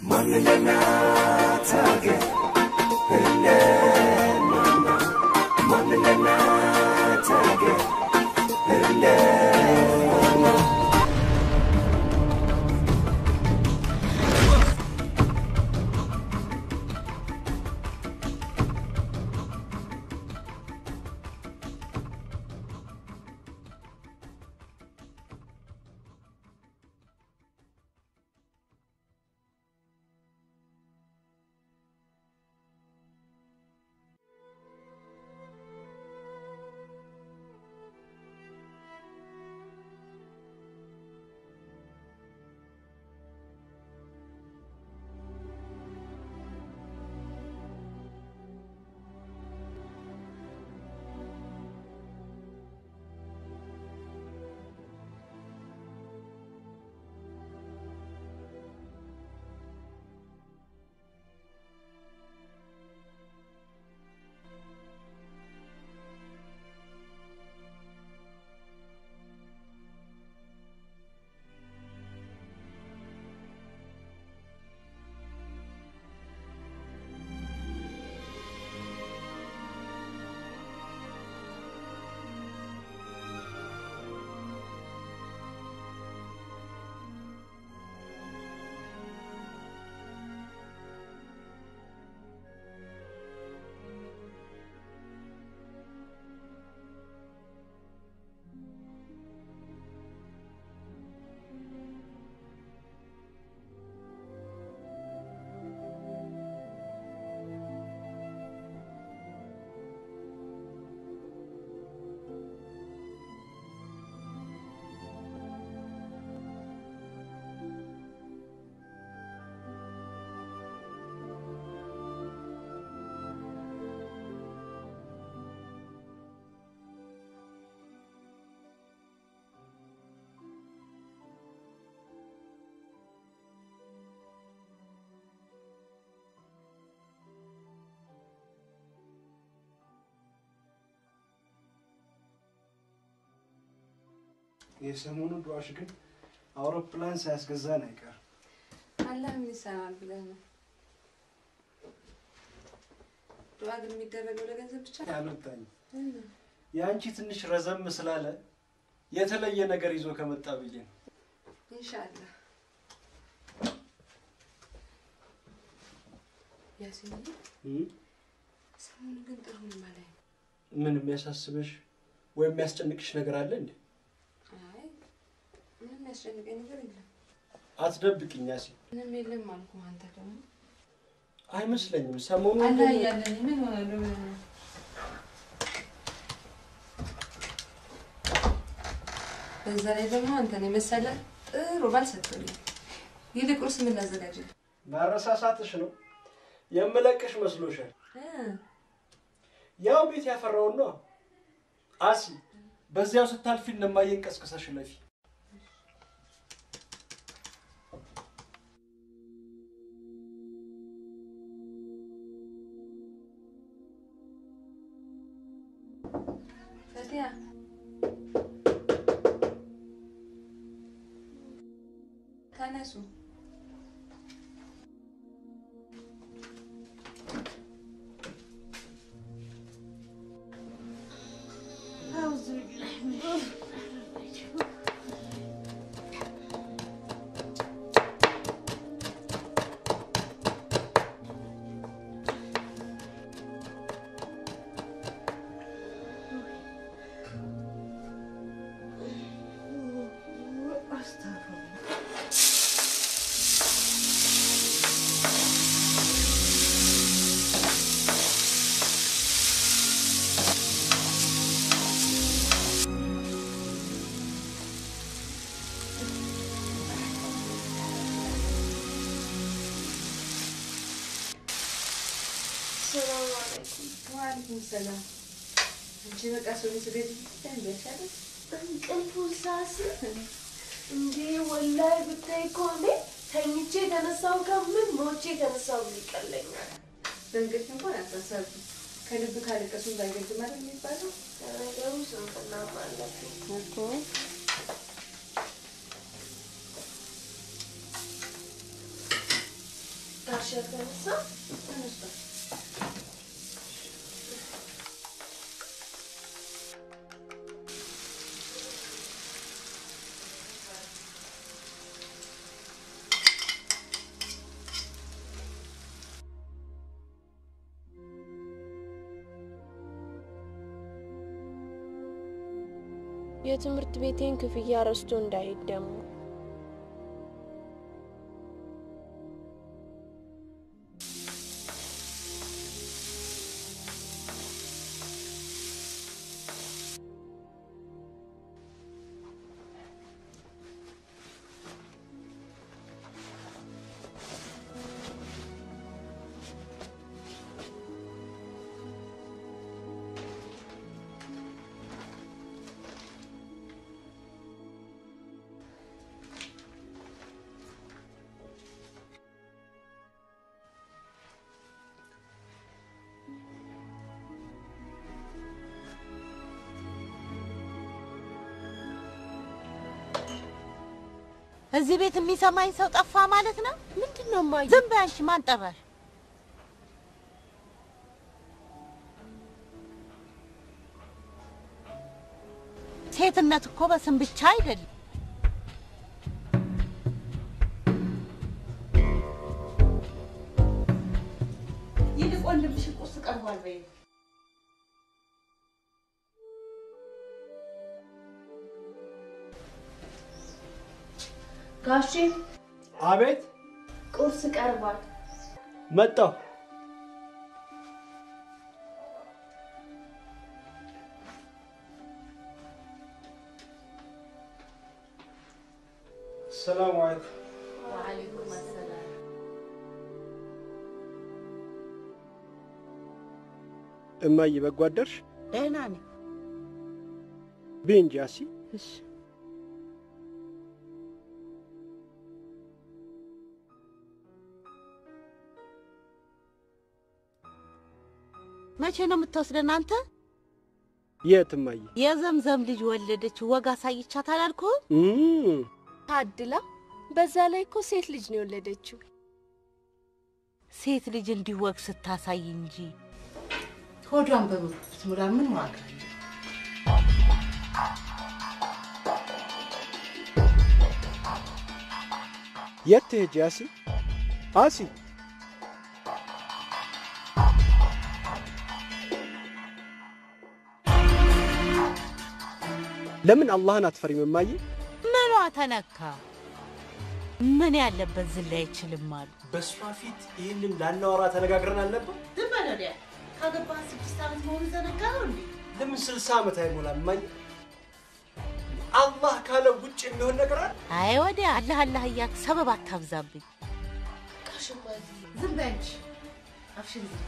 የሰሞኑ ዱዋሽ ግን አውሮፕላን ሳያስገዛን አይቀርም። አላህ ምን ይሰማል ብለህ ነው? ዱዓ ግን የሚደረገው ለገንዘብ ብቻ ነው? ያመጣኝ የአንቺ ትንሽ ረዘም ስላለ የተለየ ነገር ይዞ ከመጣ ብዬ ነው። ኢንሻአላህ። ያሲን ሰሞኑን ግን ጥሩ ነው ማለት ነው። ምን የሚያሳስበሽ ወይም የሚያስጨንቅሽ ነገር አለ እንዴ? አይ ምንም የሚያስጨንቀኝ ነገር የለም። አትደብቅኝ ያሲ። ምንም የለም አልኩህ። አንተ ደግሞ አይመስለኝም። ሰሞኑን አላህ ግን- እያለን ምን ሆናለሁ ብለህ ነው? በዛ ላይ ደግሞ አንተን የመሰለ ጥሩ ባል ሰጥቶልኝ፣ ይልቅ ቁርስ ምን ላዘጋጅልህ? ማረሳሳትሽ ነው። የምለቅሽ መስሎሻል? እ ያው ቤት ያፈራውን ነው። አሲ በዚያው ስታልፊ እነማየን ቀስቅሰሽ ለፊ። ፈቲያ ተነሱ። ሰላም አለይኩም። ወአለይኩም ሰላም። አንቺ በቃ ሰው ስገድ እንዳይሻለሽ እንቅልፉ ሳስ እንዴ ወላይ ብታይ እኮ እኔ ተኝቼ የተነሳው ከምን ሞቼ የተነሳው ይቀለኛል። በእንቅልፍ እንኳን አታሳቢ። ከልብ ካለቀሱ እንዳይገድም አይደል የሚባለው ለነገሩ ስንፍና አለብኝ። እኮ። ተነሳ ተነስቷል። የትምህርት ቤቴን ክፍያ ረስቶ እንዳይሄድ ደግሞ እዚህ ቤት የሚሰማኝ ሰው ጠፋ ማለት ነው። ምንድን ነው እማዬ? ዝም በይ አንቺ። ማን ጠራሽ? ሴትነት እኮ በስም ብቻ አይደለም። ይልቅ ወንድምሽ ቁርስ ቀርቧል በይ። ጋሼ አቤት ቁርስ ቀርቧል። መጣሁ። ሰላም አለይኩም። ወአለይኩም ሰላም። እማዬ በጎ አደርሽ? ደህና ነኝ። ብይ እንጂ አሲ። እሺ መቼ ነው የምትወስደን አንተ? የት እማዬ? የዘምዘም ልጅ ወለደች። ወግ አሳይቻት አላልኩህም? እም፣ ታድላ። በዛ ላይ እኮ ሴት ልጅ ነው የወለደችው። ሴት ልጅ እንዲህ ወግ ስታሳይ እንጂ ሆዷን በምርኩት ሙላ ምን ዋጋ አለው? የት ትሄጂ አሲ? አሲ ለምን አላህን አትፈሪም እማዬ? ምኗ ተነካ? ምን ያለበት ዝላ አይችልም አሉ። በእሷ ፊት ይህንን ላናወራ ተነጋግረን አልነበር? ዝም በል ወዲያ። ካገባህ ስድስት ዓመት መሆኑ ዘነጋኸው እንዴ? ለምን ስልሳ ዓመት አይሞላም እማዬ? አላህ ካለ ውጭ የሚሆን ነገር አለ? አይ ወዲያ አላህ አላህ እያልክ ሰበብ አታብዛብኝ። ጋሽ እማዬ ዝም በይ አንቺ አፍሽን ዝም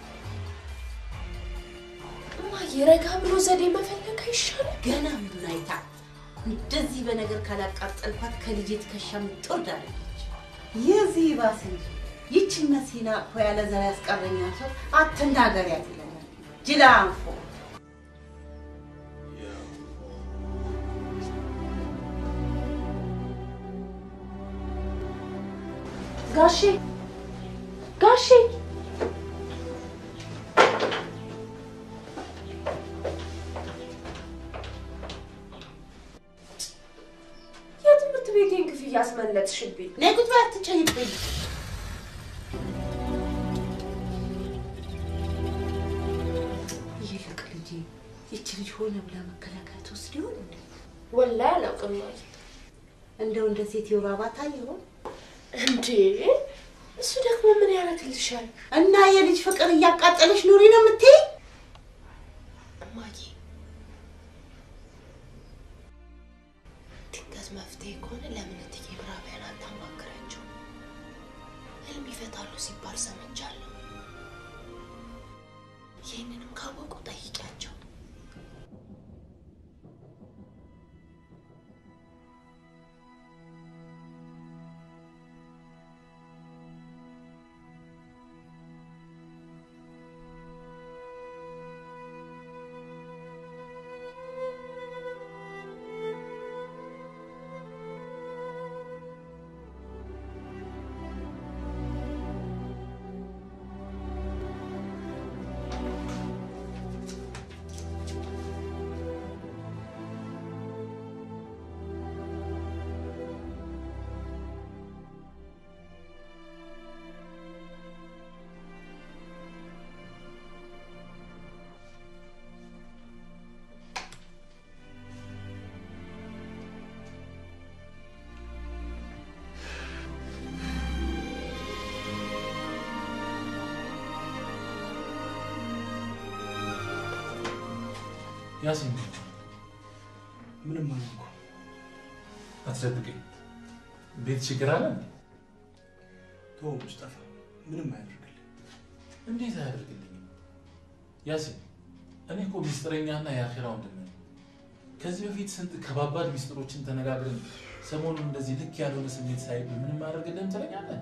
እማዬ ረጋ ብሎ ዘዴ መፈለግ አይሻልም? ገና ምንዱን አይታ እንደዚህ በነገር ካላቃጠልኳት ከልጄ ትከሻ ትወርዳለች። የዚህ ባስ እንጂ ይችን መሲና እኮ ያለ ዘር ያስቀረኛል ሰው አትናገሪያት ይለኛል። ጅላ አንፎ ጋሼ ጋሼ የትምህርት ቤቴን ክፍያ አስመለጥሽብኝ። ነይ ቁጭ በይ አትጨይብኝ። ይልቅ ልጄ ይች ልጅ ሆነ ብላ መከላከያ ትወስድ ይሆን እንዴ? ወላሂ አላውቅም እማዬ። እንደው እንደ ሴት የባባታ ይሆን እንዴ እሱ ደግሞ ምን ያደርግልሻል? እና የልጅ ፍቅር እያቃጠለች ኑሪ ነው የምትይ? እማዬ ድንገት መፍትሄ ከሆነ ለምን እትዬ ብራቢያን አታማክራቸው? ህልም ይፈታሉ ሲባል ሰምቻለሁ። ይህንንም ካወቁ ጠይቂያቸው። ያሲን ምንም አልኩ። አትደብቀኝ። ቤት ችግር አለ እንዴ? ተው ሙስጠፋ፣ ምንም አያደርግልኝ። እንዴት አያደርግልኝም? ያሲን እኔ እኮ ሚስጥረኛና የአኼራ ወንድም ነኝ። ከዚህ በፊት ስንት ከባባድ ሚስጥሮችን ተነጋግረን ሰሞኑን እንደዚህ ልክ ያልሆነ ስሜት ሳይብ ምንም አያደርግልህም ትለኛለህ?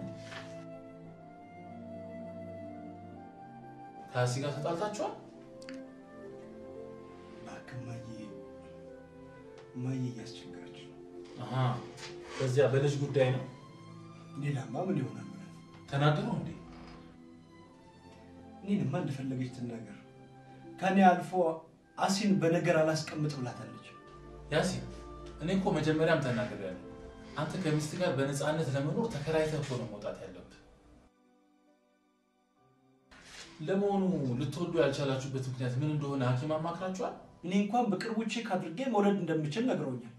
ከአሲ ጋር ተጣልታችኋል? እባክህ እማዬ እማዬ እያስቸገረች ነው። አሃ፣ በዚያ በልጅ ጉዳይ ነው ሌላማ ምን ይሆናል? ተናገሩ እንዴ? እኔንማ እንደፈለገች ትናገር። ከኔ አልፎ አሲን በነገር አላስቀምጥ ብላታለች። ያሲን እኔ እኮ መጀመሪያም ተናግሬያለሁ። አንተ ከሚስት ጋር በነፃነት ለመኖር ተከራይተህ እኮ ነው መውጣት ያለብህ። ለመሆኑ ልትወዱ ያልቻላችሁበት ምክንያት ምን እንደሆነ ሐኪም አማክራችኋል? እኔ እንኳን በቅርቡ ቼክ አድርጌ መውለድ እንደምችል ነግረውኛል።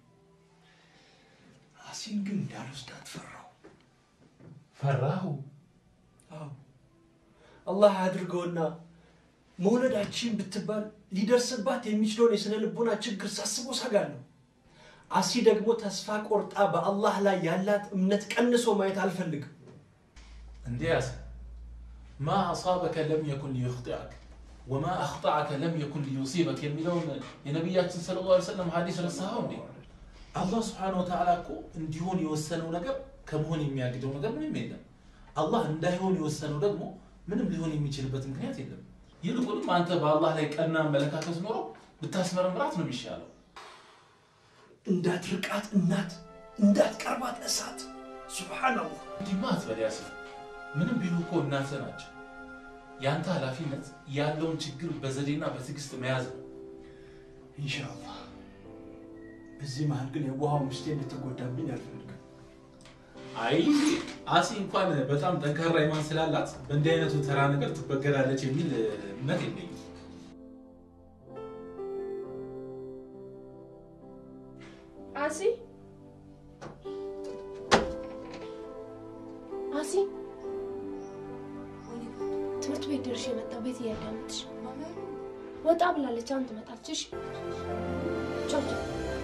አሲን ግን እንዳልወስዳት ፈራው። ፈራሁ። አዎ አላህ አድርገውና መውለዳችን ብትባል ሊደርስባት የሚችለውን የስነ ልቦና ችግር ሳስቦ ሰጋለሁ። አሲ ደግሞ ተስፋ ቆርጣ በአላህ ላይ ያላት እምነት ቀንሶ ማየት አልፈልግም። እንዴ ያሲን ማ አሳበከ ለም የኩን ሊዩኽጢአክ ወማ አኽጠዐከ ለም የኩን ሊዩሲበክ የሚለውን የነቢያችን ሰለላሁ ዐለይሂ ወሰለም ሐዲስ ረሳኸው እንዴ? አላህ ስብሓነሁ ወተዓላ እኮ እንዲሆን የወሰነው ነገር ከመሆን የሚያግደው ነገር ምንም የለም። አላህ እንዳይሆን የወሰነው ደግሞ ምንም ሊሆን የሚችልበት ምክንያት የለም። ይልቁንም አንተ በአላህ ላይ ቀና አመለካከት ኖሮ ብታስመረምራት ነው የሚሻለው። እንዳትርቃት እናት፣ እንዳትቀርባት እሳት። ሱብሓነላህ። እንዲህማ አትበል ያሲን። ምንም ቢሉ እኮ እናትህ ናቸው። የአንተ ኃላፊነት ያለውን ችግር በዘዴና በትዕግስት መያዝ ነው። ኢንሻአላህ። በዚህ መሀል ግን የውሃው ሚስቴ እንድትጎዳብኝ አልፈልግም። አይ አሲ እንኳን በጣም ጠንካራ ኢማን ስላላት በእንዲህ አይነቱ ተራ ነገር ትበገራለች የሚል እምነት የለኝም። አሲ አሲ ትምህርት ቤት ደርሼ የመጣው ቤት እያዳመጥሽ ወጣ ብላለች። አሁን ትመጣለች። እሺ ቻው ቻው።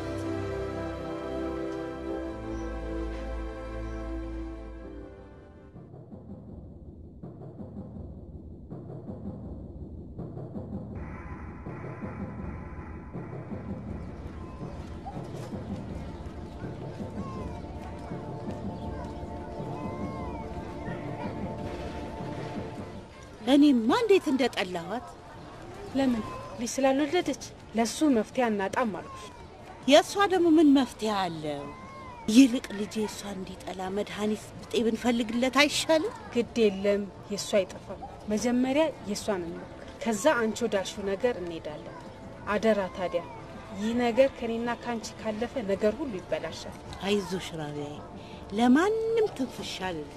እኔማ እንዴት እንደጠላኋት ለምን ልጅ ስላልወለደች ለሱ መፍትሄ አናጣም አልኩሽ። የእሷ ደግሞ ምን መፍትሄ አለው? ይልቅ ልጄ እሷ እንዲጠላ መድኃኒት ብጤ ብንፈልግለት አይሻልም? ግድ የለም የእሱ አይጠፋም። መጀመሪያ የእሷን እንሞክር፣ ከዛ አንቺ ወዳልሽው ነገር እንሄዳለን። አደራ ታዲያ ይህ ነገር ከኔና ከአንቺ ካለፈ ነገር ሁሉ ይበላሻል። አይዞሽ ራቢያዬ፣ ለማንም ትንፍሻ አልልም።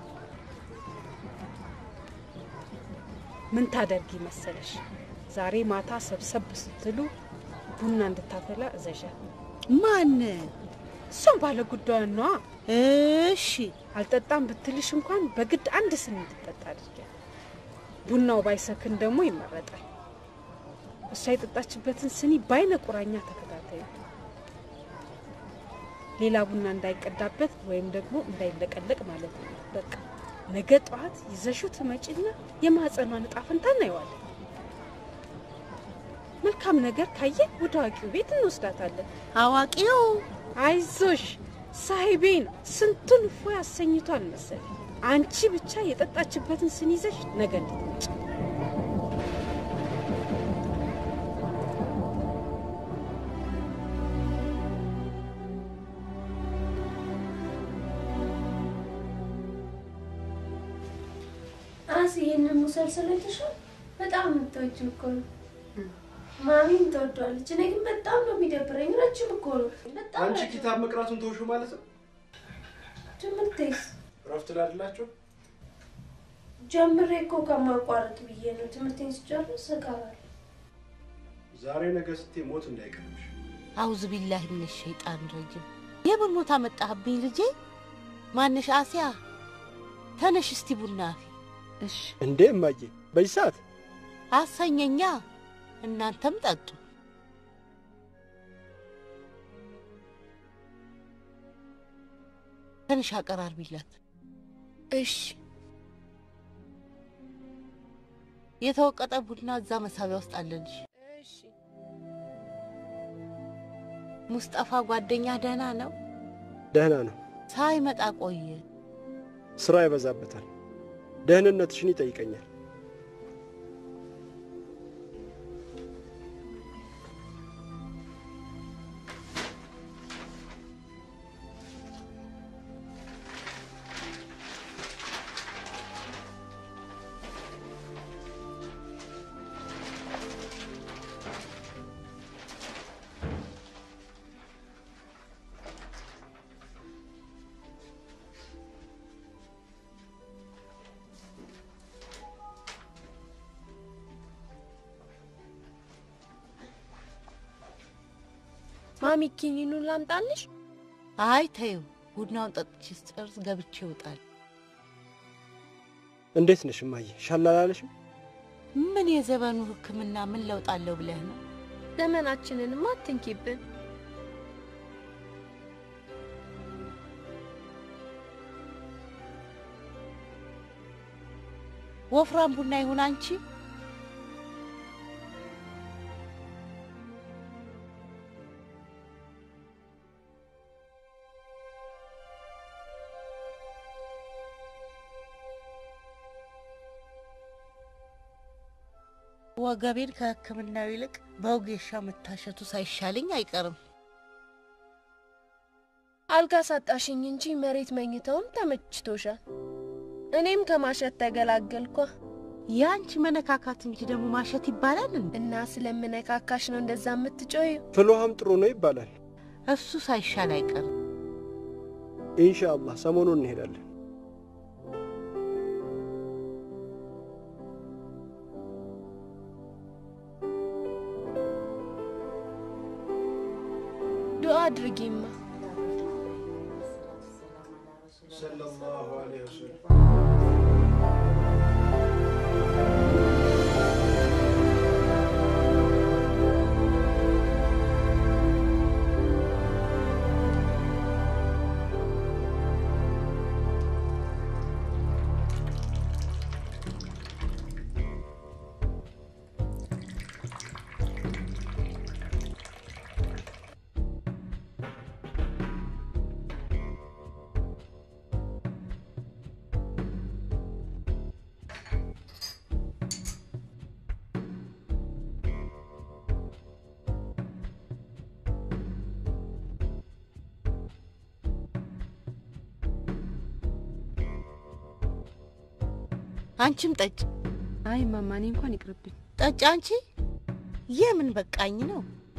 ምን ታደርጊ መሰለሽ፣ ዛሬ ማታ ሰብሰብ ስትሉ ቡና እንድታፈላ እዘዣት። ማን? እሷም ባለ ጉዳዩን ነዋ። እሺ አልጠጣም ብትልሽ እንኳን በግድ አንድ ስኒ እንድጠጣ አድርጊያት። ቡናው ባይሰክን ደግሞ ይመረጣል። እሷ የጠጣችበትን ስኒ በአይነ ቁራኛ ተከታተዩ። ሌላ ቡና እንዳይቀዳበት ወይም ደግሞ እንዳይለቀለቅ ማለት ነው። በቃ ነገ ጠዋት ይዘሽው ትመጪና የማህፀኗን እጣ ፈንታ እናየዋለን። መልካም ነገር ካየን ወደ አዋቂው ቤት እንወስዳታለን። አዋቂው አይዞሽ ሳሂቤ ነው። ስንቱን እፎ ያሰኝቷል መሰል። አንቺ ብቻ የጠጣችበትን ስኒ ይዘሽ ነገ እንድትመጪ አሲ ይህንን ሙሰልሰል አይተሻል? በጣም የምትወጂው እኮ ነው። ማሚም ትወዷለች። እኔ ግን በጣም ነው የሚደብረኝ። ረጅም እኮ ነው። በጣም አንቺ ረጅም። ኪታብ መቅራቱን ተውሹ ማለት ነው። ትምህርቴስ እረፍት ላይ አይደላችሁ? ጀምሬ እኮ ከማቋረጥ ብዬ ነው። ትምህርቴን ስጨርስ እቀራለሁ። ዛሬ ነገ ስትይ ሞት እንዳይቀርብሽ። አውዝ ቢላህ ምን ሸይጣን ረጅም የምን ሞት አመጣህብኝ ልጄ? ማንሽ አሲያ ተነሽ እስቲ ቡና አፊ እሺ እንዴ እማዬ፣ በዚህ ሰዓት አሰኘኛ። እናንተም ጠጡ። ትንሽ አቀራርቢላት። እሺ የተወቀጠ ቡና እዛ መሳቢያ ውስጥ አለልሽ። እሺ ሙስጠፋ ጓደኛ ደህና ነው? ደህና ነው። ሳይመጣ ቆየ። ስራ ይበዛበታል። ደህንነትሽን ይጠይቀኛል። ማሚ ኪኒኑን ላምጣልሽ? አይ ተይው፣ ቡናውን ጠጥቼ ስጨርስ ገብቼ ይውጣል። እንዴት ነሽ እማዬ? ሻል አላለሽም? ምን የዘመኑ ሕክምና ምን ለውጥ አለው ብለህ ነው? ዘመናችንንማ አትንኪብን። ወፍራም ቡና ይሁን አንቺ ወገቤን ከሕክምናው ይልቅ በውጌሻ መታሸቱ ሳይሻለኝ አይቀርም። አልጋ ሳጣሽኝ እንጂ መሬት መኝታውም ተመችቶሻል። እኔም ከማሸት ተገላገልኳ የአንቺ መነካካት እንጂ ደግሞ ማሸት ይባላል እንዴ? እና ስለምነካካሽ ነው እንደዛ የምትጮዩ። ፍልውሃም ጥሩ ነው ይባላል። እሱ ሳይሻል አይቀርም። ኢንሻአላህ ሰሞኑን እንሄዳለን። ዱአ አድርጊማ። ሰለላሁ ዐለይሂ ወሰለም አንቺም ጠጭ አይ ማማ፣ እኔ እንኳን ይቅርብኝ። ጠጭ። አንቺ የምን በቃኝ ነው?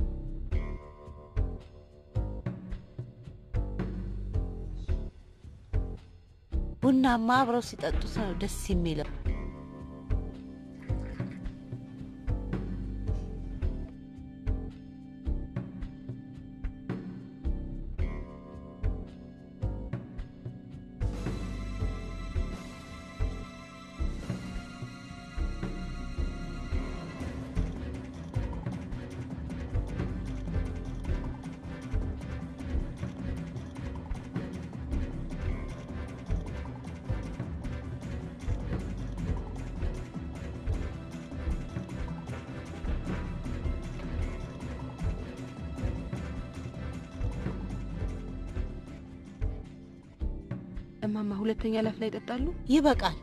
ቡናማ አብረው ሲጠጡት ነው ደስ የሚለው። እማማ ሁለተኛ ላፍ ላይ ይጠጣሉ? ይበቃል።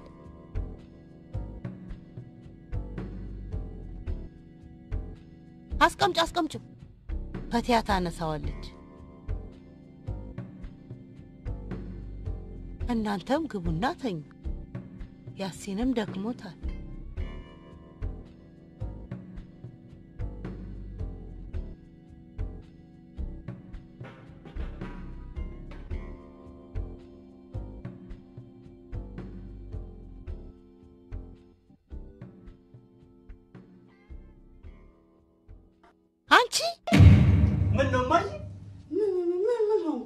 አስቀምጭ አስቀምጭ። ፈቲያ ታነሳዋለች። እናንተም ግቡና ተኙ። ያሲንም ደክሞታል። አንቺ ምን ነው እማዬ? ምን ሆንኩ?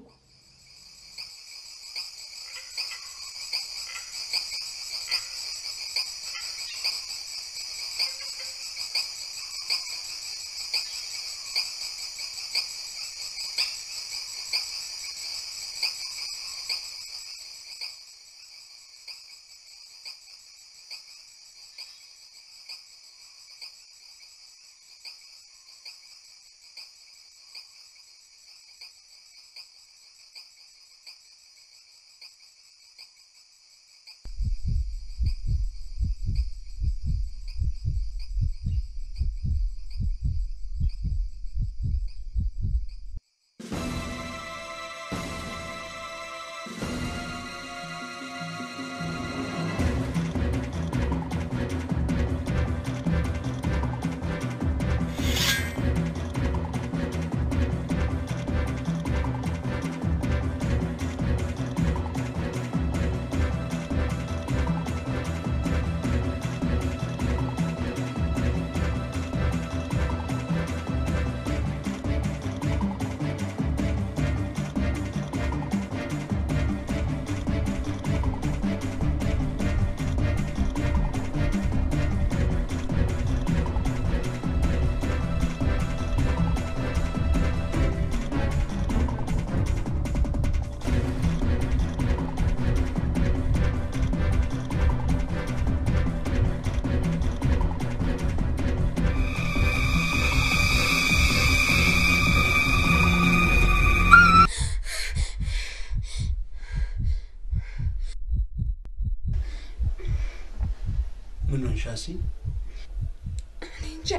ምን ሆንሽ አሲ? እኔ እንጃ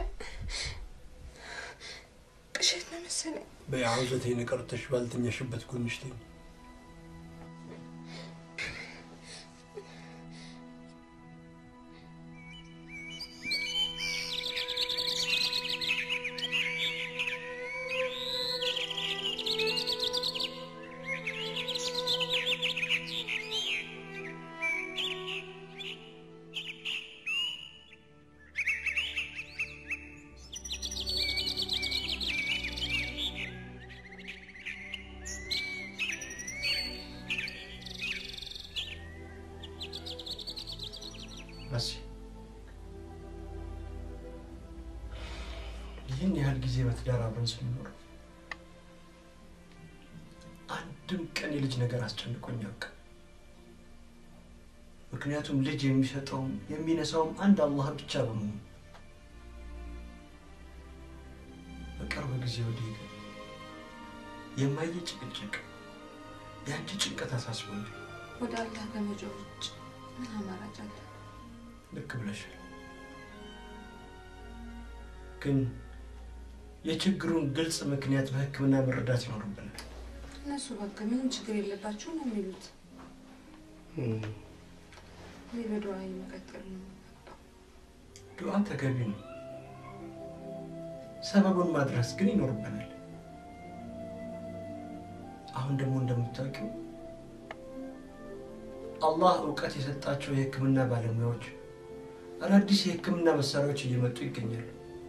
ቅዠት ነው መሰለኝ። በያውዘቴን ቀርተሽ ባልተኛሽበት ጎንሽ ተኝ። አሲ ይህን ያህል ጊዜ በትዳር አብረን ስንኖር አንድም ቀን የልጅ ነገር አስጨንቆኝ አያውቅም። ምክንያቱም ልጅ የሚሰጠውም የሚነሳውም አንድ አላህ ብቻ በመሆኑ በቅርብ ጊዜ ወዲህ ግን የማየ ጭቅጭቅ የአንቺ ጭንቀት አሳስቦኝ ወደ አላህ ከመጮህ ውጭ ምን አማራጭ አለ? ልክ ብለሻል። ግን የችግሩን ግልጽ ምክንያት በሕክምና መረዳት ይኖርብናል። እነሱ በቃ ምንም ችግር የለባቸው ነው የሚሉት። እኔ በዱዓ መቀጠል ነው። ዱዓ ተገቢ ነው። ሰበቡን ማድረስ ግን ይኖርብናል። አሁን ደግሞ እንደምታውቂው አላህ እውቀት የሰጣቸው የህክምና ባለሙያዎች አዳዲስ የህክምና መሳሪያዎች እየመጡ ይገኛሉ።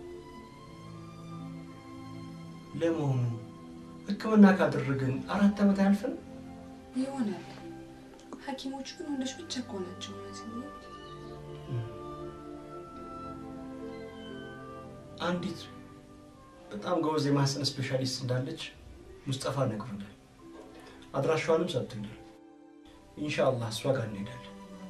ለመሆኑ ህክምና ካደረግን አራት ዓመት አያልፍም? ይሆናል። ሐኪሞቹ ግን ወንዶች ብቻ እኮ ናቸው። እነዚህ አንዲት በጣም ጎበዝ የማህፀን ስፔሻሊስት እንዳለች ሙስጠፋ ነግሮናል። አድራሻዋንም ሰጥቶኛል። ኢንሻአላህ እሷ ጋር እንሄዳለን።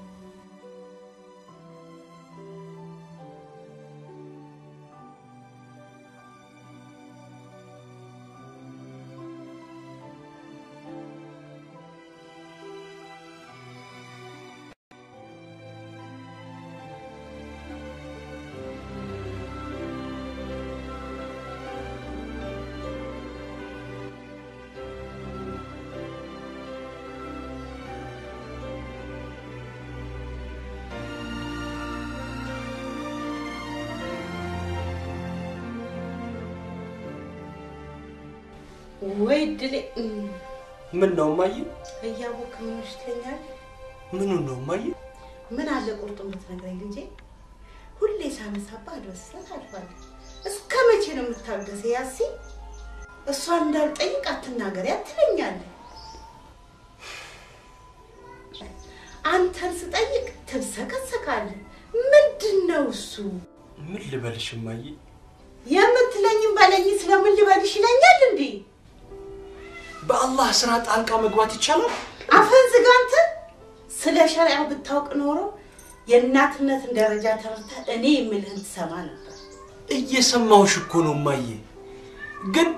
ወይ ድሌ ምን ነው እማዬ? እያወቅ ምን ይመስለኛል? ምኑን ነው እማዬ? ምን አለ ቁርጡን ብትነግረኝ ልጄ። ሁሌ ሳነሳባ አድበስለት አልፋለሁ። እስከ መቼ ነው የምታገሰ? ያሲ እሷን እንዳልጠይቅ አትናገሪ አትለኛለህ። አንተን ስጠይቅ ትብሰከሰካለህ። ምንድን ነው እሱ? ምን ልበልሽ እማዬ? የምትለኝም በለኝ። ስለምን ልበልሽ ይለኛል እንዴ? በአላህ ስራ ጣልቃ መግባት ይቻላል? አፈን ዝጋ አንተ። ስለ ሸሪዓው ብታውቅ ኖሮ የእናትነትን ደረጃ ተረድተህ እኔ የምልህን ትሰማ ነበር። እየሰማሁሽ እኮ ነው እማዬ። ግን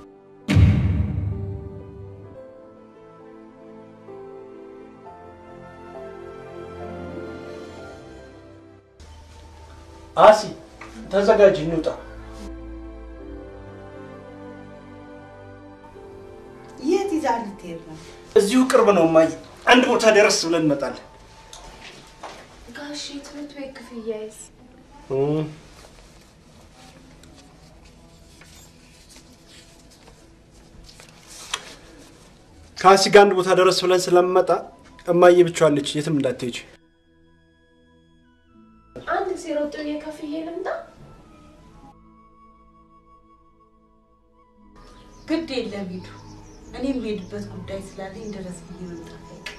አሲ ተዘጋጅ፣ እንውጣ። የት ይዛ ልትሄድ ነው? እዚሁ ቅርብ ነው እማዬ። አንድ ቦታ ደረስ ብለን እንመጣለን። ጋሺ ትምህርት ቤት ክፍያዬስ? ከአሲ ጋር አንድ ቦታ ደረስ ብለን ስለምመጣ እማዬ ብቻዋን ነች፣ የትም እንዳትሄጂ። አንድ ጊዜ ሮጥ ብዬ ከፍዬ ልምጣ። ግድ የለም ሂዱ። እኔ የምሄድበት ጉዳይ ስላለኝ ድረስ ብዬ መምጣት አይቀርም።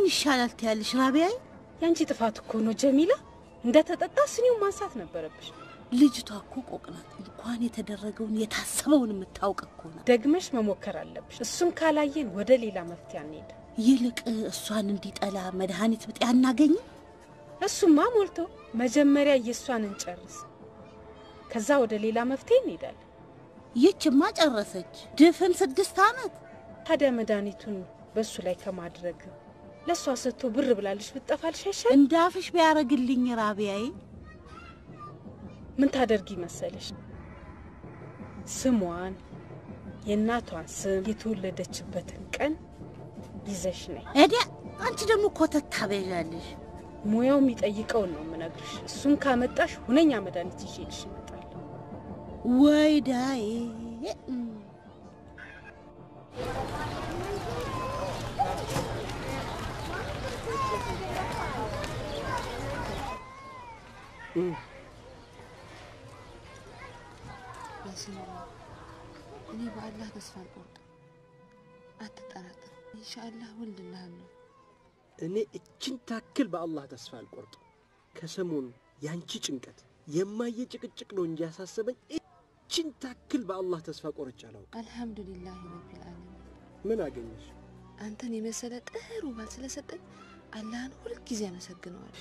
ይሻላል ትያለሽ ራቢያዬ? ያንቺ ጥፋት እኮ ነው ጀሚላ። እንደተጠጣ ስኒውን ማንሳት ነበረብሽ። ልጅቷ እኮ ቆቅ ናት። እንኳን የተደረገውን የታሰበውን የምታውቅ እኮ ናት። ደግመሽ መሞከር አለብሽ። እሱን ካላየን ወደ ሌላ መፍትሄ አንሄድ። ይልቅ እሷን እንዲጠላ መድኃኒት ብጤ አናገኝም? እሱማ ሞልቶ መጀመሪያ የእሷን እንጨርስ፣ ከዛ ወደ ሌላ መፍትሄ እንሄዳለን። ይችማ ጨረሰች ድፍን ስድስት ዓመት። ታዲያ መድኃኒቱን በእሱ ላይ ከማድረግ ለእሷ ሰጥቶ ብር ብላለሽ ብጠፋልሽ አይሻል? እንዳፍሽ ቢያደርግልኝ ራቢያዬ። ምን ታደርጊ መሰለሽ? ስሟን፣ የእናቷን ስም፣ የተወለደችበትን ቀን ይዘሽ ነይ። እዲያ አንቺ ደግሞ ኮተት ታበዣለሽ። ሙያው የሚጠይቀውን ነው የምነግርሽ። እሱን ካመጣሽ ሁነኛ መድኃኒት ይዤልሽ እመጣለሁ። ወይ ዳዬ እኔ በአላህ ተስፋ አልቆርጥም። አትጠራጠር፣ ኢንሻአላህ ወልድልሃለሁ። እኔ እችን ታክል በአላህ ተስፋ አልቆርጥም። ከሰሞኑ ያንቺ ጭንቀት የማየ ጭቅጭቅ ነው እንጂ ያሳሰበኝ እችን ታክል በአላህ ተስፋ ቆርጬ አላውቅም። አልሐምዱሊላህ ረቢል ዓለሚን። ምን አገኘሽ? አንተን የመሰለ ጥሩ ባል ስለሰጠኝ አላህን ሁልጊዜ አመሰግነዋለሁ።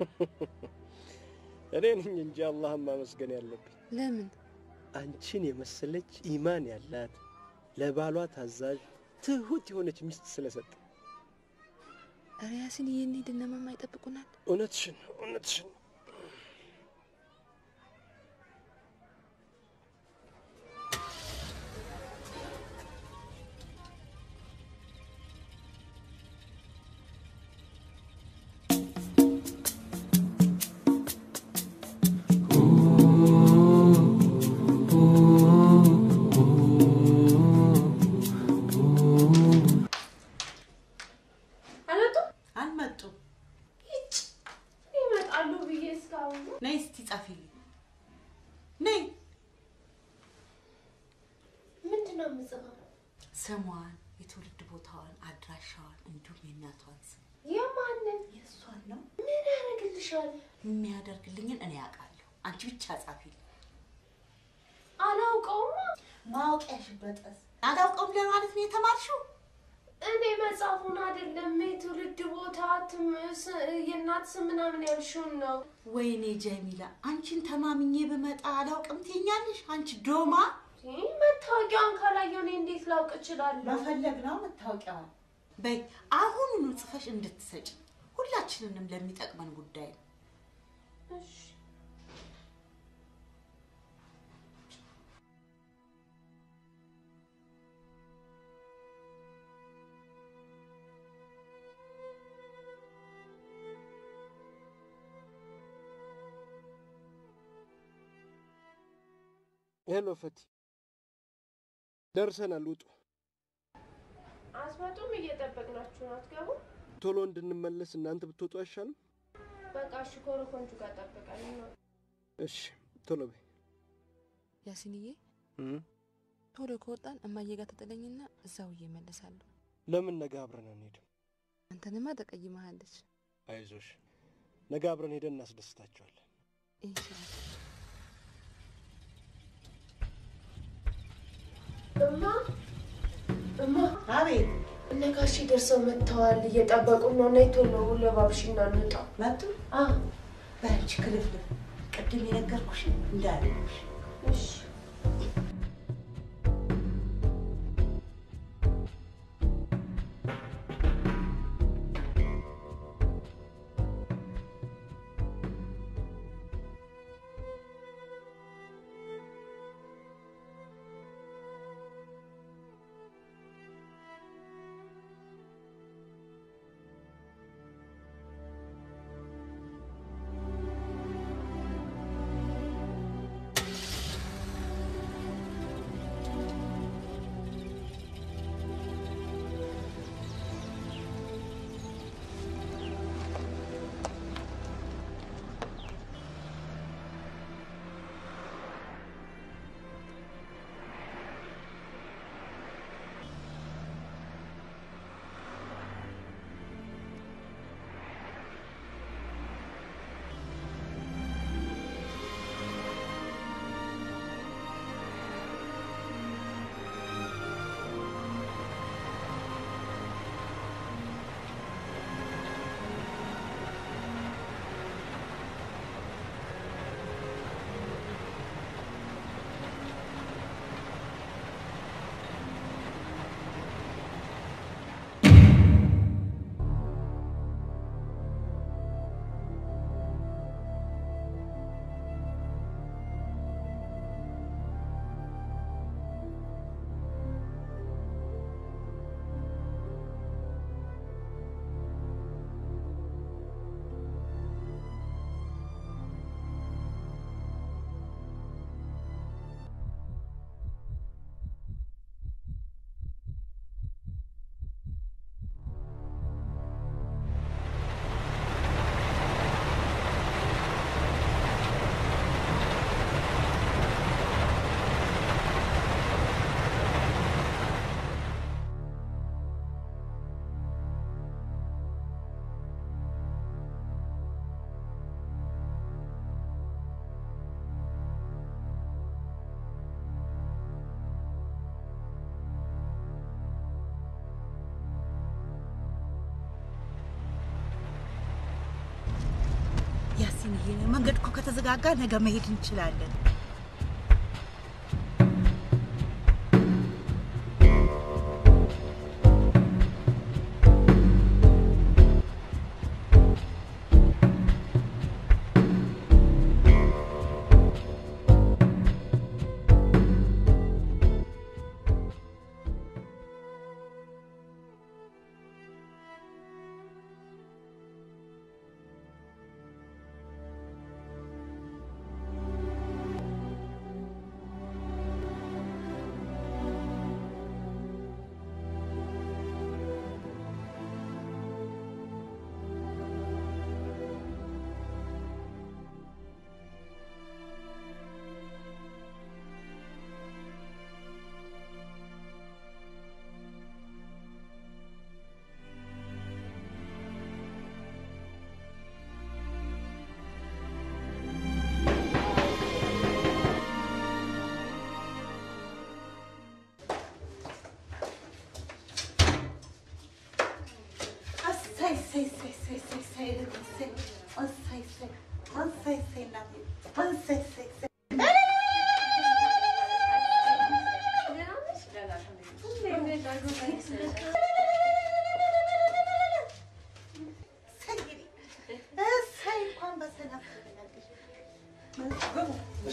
እኔ ነኝ እንጂ አላህን ማመስገን ያለብኝ። ለምን? አንቺን የመሰለች ኢማን ያላት ለባሏ ታዛዥ ትሁት የሆነች ሚስት ስለሰጠ። ኧረ ያሲን ይህን ሂድ እነማማ ይጠብቁናል። እውነትሽን ነው፣ እውነትሽን ነው። አልመጡም? አልመጡም። ይጭ ይመጣሉ ብዬ እስካሁን ነይ እስቲ ጻፊልኝ። ነይ ምንድን ነው የምጽፈው? ስሟን፣ የትውልድ ቦታዋን፣ አድራሻዋን እንዲሁም የእናቷን ስም የማንን የእሷን ነው ምን ያደርግልሻል? የሚያደርግልኝን እኔ ያውቃለሁ። አንቺ ብቻ ጻፊልኝ። አላውቀውማ። ማወቂያሽ በጠስ አላውቀውም ለማለት ነው የተማርሽው? እኔ መጽሐፉን አይደለም የትውልድ ቦታ ትም- ስ- የእናት ስም ምናምን ያልሽውን ነው። ወይኔ ጀሚላ፣ አንቺን ተማምኜ ብመጣ አላውቅም ትይኛለሽ? አንቺ ዶማ ይህ መታወቂያውን ካላየሁ እኔ እንዴት ላውቅ እችላለሁ? መፈለግ ነው መታወቂያዋን። በይ አሁኑኑ ጽፈሽ እንድትሰጭ ሁላችንንም ለሚጠቅመን ጉዳይ ነው። እሺ ሄሎ ፈቲ፣ ደርሰናል። ውጡ። አስመጡም እየጠበቅናችሁ ነው። አትገቡ? ቶሎ እንድንመለስ እናንተ ብትወጡ አይሻልም? በቃ እሺ፣ ኮረኮንቹ ጋር ጠብቀን ነው። እሺ፣ ቶሎ በይ። ያሲንዬ እም፣ ቶሎ ከወጣን እማዬ ጋር ተጥለኝና እዛው እመለሳለሁ። ለምን ነገ አብረን አንሄድም? አንተንማ ተቀይመሃለች። አይዞሽ፣ ነገ አብረን ሄደን እናስደስታቸዋለን። ኢንሻአላህ እማ እማ፣ አቤት እነ ጋሼ ደርሰው መጥተዋል። እየጠበቁን ነው። ነይ ቶሎ ለባብሽና እንውጣ። መጡ። አዎ በአንቺ ክልፍልፍ ቅድም የነገርኩሽ እንዳለሽ እሺ ሀሰንዬ፣ መንገድ እኮ ከተዘጋጋ ነገ መሄድ እንችላለን። እሰይ እሰይ እሰይ እሰይ እሰይ እሰይ እልል እሰይ እሰይ እሰይ እሰይ እሰይ እናቴ እሰይ እሰይ እሰይ እሰይ እንግዲህ እሰይ እንኳን በሰላም ተገላገልሽ። ግቡ።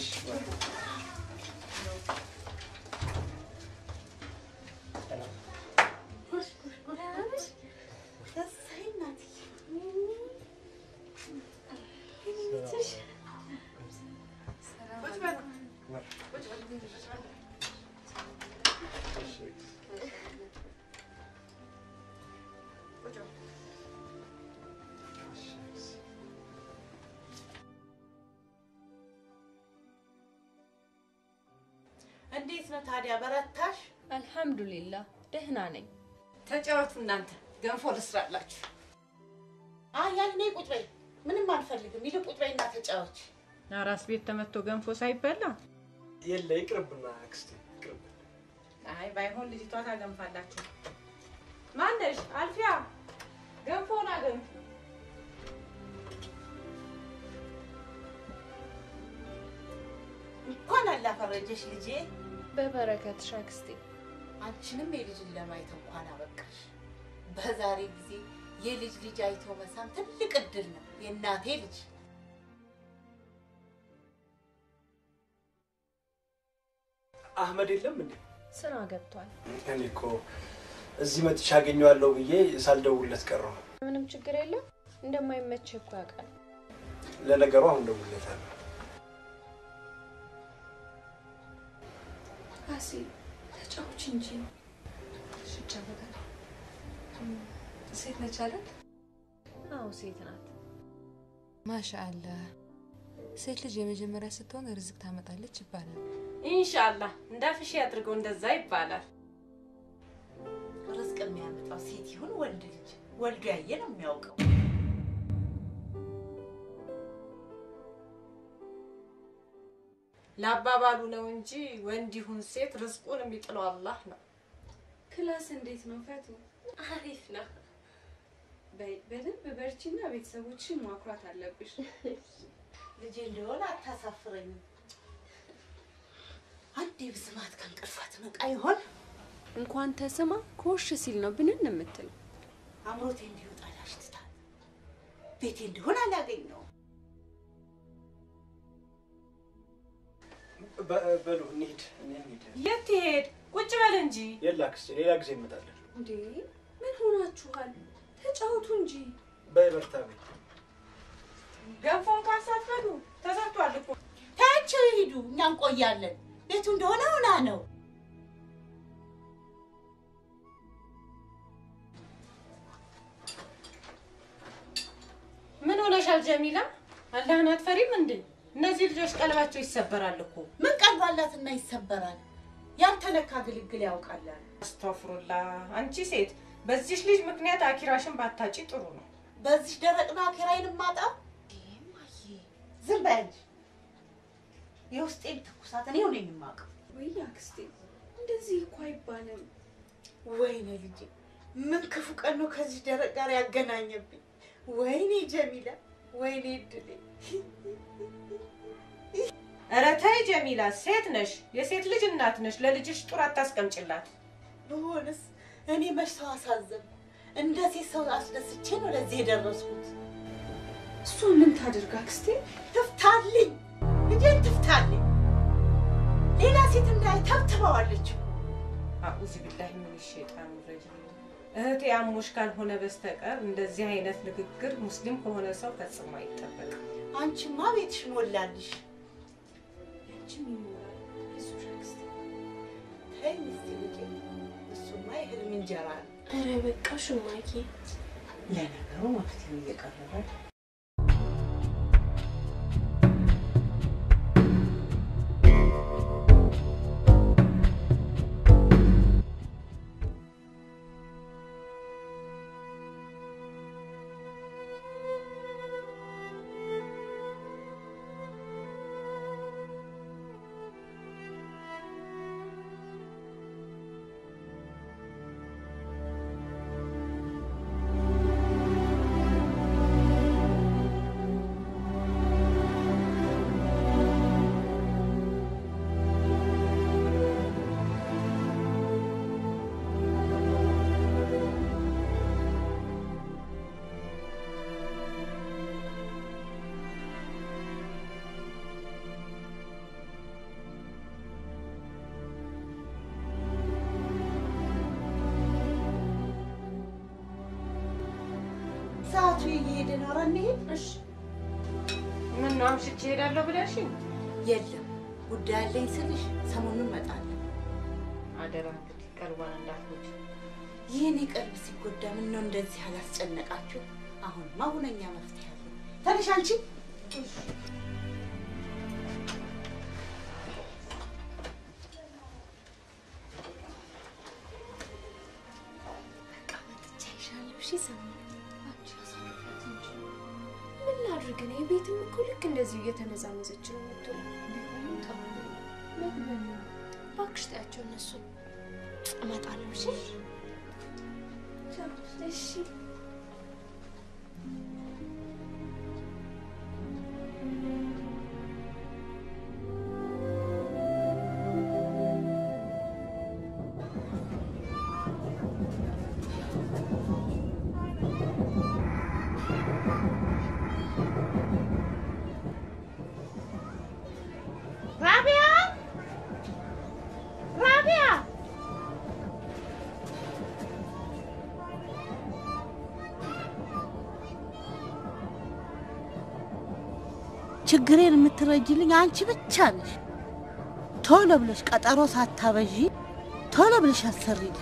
እሰይ እናትዬ እንዴት ነው ታዲያ በረታሽ? አልሐምዱሊላህ ደህና ነኝ። ተጫወቱ እናንተ ገንፎ ልስራላችሁ። አይ ያን እኔ ቁጭ በይ፣ ምንም አልፈልግም። ይልቅ ቁጭ በይና ተጫወች። አራስ ቤት ተመቶ ገንፎ ሳይበላ የለ ይቅርብና አክስቴ ይቅርብ። አይ ባይሆን ልጅቷ ታገንፋላችሁ። ማነሽ አልፊያ ገንፎን አገንፊ። እንኳን አላፈረጀሽ ልጄ። በበረከትሽ አክስቴ። አንቺንም የልጅን ለማየት እንኳን አበቃሽ። በዛሬ ጊዜ የልጅ ልጅ አይቶ መሳም ትልቅ እድል ነው። የእናቴ ልጅ አህመድ የለም እንዴ? ስራ ገብቷል። እኔ እኮ እዚህ መጥቼ አገኘዋለሁ ብዬ ሳልደውልለት ቀረሁ። ምንም ችግር የለም። እንደማይመች እኮ ያውቃል። ለነገሩ አሁን ደውልለታለሁ። አሲ ተጫዎች እንጂ ሴት ነች አይደል? አዎ ሴት ናት። ማሻአላህ ሴት ልጅ የመጀመሪያ ስትሆን ርዝቅ ታመጣለች ይባላል። ኢንሻአላህ እንዳፍሽ ያድርገው እንደዛ ይባላል። ርዝቅ የሚያመጣው ሴት ይሁን ወንድ ልጅ ወልዶ ያየ ነው የሚያውቀው። ለአባባሉ ነው እንጂ ወንድ ይሁን ሴት ርዝቁን የሚጥለው አላህ ነው። ክላስ እንዴት ነው ፈቱ? አሪፍ ነው። በይ በደንብ በርቺና ቤተሰቦችን ማኩራት አለብሽ። ልጄ እንደሆነ አታሳፍረኝም። አንዴ ብስማት ከእንቅልፏ ትነቃ ይሆን? እንኳን ተስማ ኮሽ ሲል ነው ብንን የምትለው። አምሮቴ እንዲወጣ ላሽትታል። ቤቴ እንዲሆን አላገኘውም። በ- በሉ እንሂድ እንሂድ። የት ትሄድ? ቁጭ በል እንጂ። የለ አክስቴ ሌላ ጊዜ እንመጣለን። እንዴ ምን ሆናችኋል? ተጫወቱ እንጂ። በበርታ በይ። ገንፎ እንኳን ሳትበሉ ተሰርቷል እኮ። ታያቸው ይሂዱ፣ እኛ እንቆያለን። ቤቱ እንደሆነ ሆና ነው። ምን ሆነሻል ጀሚላ? አላህን አትፈሪም እንዴ? እነዚህ ልጆች ቀልባቸው ይሰበራል እኮ። ምን ቀልባላትና ይሰበራል? ያልተነካ ግልግል ያውቃላል። አስተፍሩላ አንቺ ሴት፣ በዚሽ ልጅ ምክንያት አኪራሽን ባታጪ ጥሩ ነው። በዚህ ደረቅ ነው ኪራይን ማጣው። ዝም በይ አንቺ። የውስጤን ትኩሳት እኔው ነኝ የማውቀው። ወይ አክስቴ እንደዚህ እኮ አይባልም። ወይኔ ልጄ ምን ክፉ ቀን ነው ከዚህ ደረቅ ጋር ያገናኘብኝ። ወይኔ ጀሚላ ወይኔ እድሌ! ኧረ ተይ ጀሚላ፣ ሴት ነሽ፣ የሴት ልጅ እናት ነሽ። ለልጅሽ ጡር አታስቀምጭላት። ብሆንስ እኔ መች ሰው አሳዘን እንደዚህ ሰው አስደስቼ ነው ለዚህ የደረስኩት። እሱ ምን ታድርግ አክስቴ? ትፍታልኝ፣ ልጄን ትፍታልኝ። ሌላ ሴት እንዳይ ተብትበዋለች። አዑዝ ቢላሂ ምን ሸይጣን ረጂም። እህቴ አሞሽ ካልሆነ በስተቀር እንደዚህ አይነት ንግግር ሙስሊም ከሆነ ሰው ፈጽሞ አይጠበቅም። አንቺማ ቤትሽ ሞላልሽ። አንቺም ይሞላል። አይዞሽ አክስቴ። ተይ እስቲ ልጄ፣ እሱማ የህልም እንጀራ ነው። ኧረ በቃ ሹማዬ፣ ለነገሩ መፍትሄው እየቀረበ ነው። ሰዓቱ እየሄደ ነው። ኧረ እንሂድ። እሺ ምን ነው አምሽቼ እሄዳለሁ ብለሽኝ? የለም ጉዳይ አለኝ ስልሽ ሰሞኑን እመጣለሁ። አደራ እንግዲህ ቀልቧን እንዳትጎጂ። ይህኔ ቀልብ ሲጎዳ ምን ነው እንደዚህ አላስጨነቃችሁ? አሁንማ ሁነኛ መፍትሄ አለ። ተነሽ አንቺ። በቃ መጥቻ ይሻለሁ። እሺ ሰማሁ። አንቺ አሳልፊያት እንጂ ምን ላድርግ እኔ ቤትም እኮ ልክ እንደዚሁ እየተነዛነዘች ነው የምትውለው። ቢሆንም ጥሩ ነው። መግቢያ ነው። እባክሽ ተያቸው እነሱን። እመጣለሁ። እሺ እሺ ራቢያ ራቢያ ችግሬን የምትረጅልኝ አንቺ ብቻ ነሽ። ቶሎ ብለሽ ቀጠሮ ሳታበዢ ቶሎ ብለሽ አሰሪልኝ።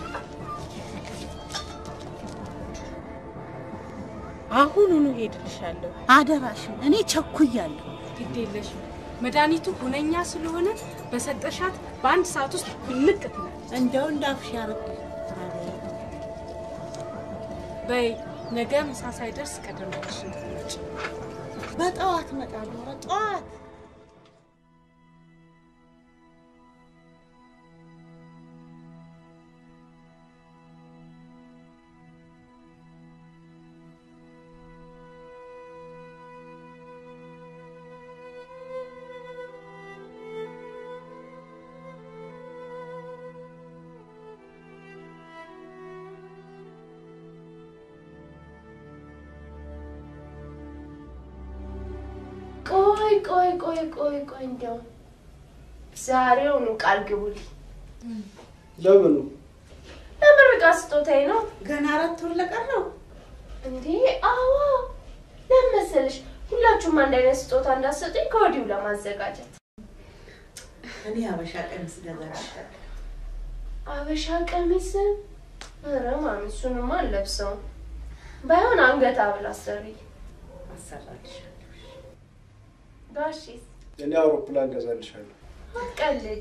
አሁኑኑ ሄድልሻለሁ። አደራሽን፣ እኔ ቸኩያለሁ። ግድ የለሽም። መድኃኒቱ ሁነኛ ስለሆነ በሰጠሻት በአንድ ሰዓት ውስጥ ብልቅ ትላለች። እንደው እንዳፍሽ ያርግ። በይ ነገ ምሳ ሳይደርስ ቀደም ብለሽ እንድትመጪ። በጠዋት እመጣለሁ። በጠዋት ቆይ ቆይ ቆይ ቆይ ቆይ እንደው ዛሬውኑ ቃል ግቡልኝ። ለምኑ? ለምርቃት ስጦታዬ ነው ገና አራት ወር ለቀረው እንዴ? አዎ ለምን መሰለሽ ሁላችሁም አንድ አይነት ስጦታ እንዳሰጡኝ ከወዲሁ ለማዘጋጀት። እኔ አበሻ ቀሚስ ገዛልሻለሁ። አበሻ ቀሚስ? ኧረ ማሚ እሱንማ አልለብሰውም። ባይሆን አንገት ሐብል አሰሪ። አሰራልሻለሁ። ጋሼስ እኔ አውሮፕላን ገዛልሻለሁ። አትቀልድ።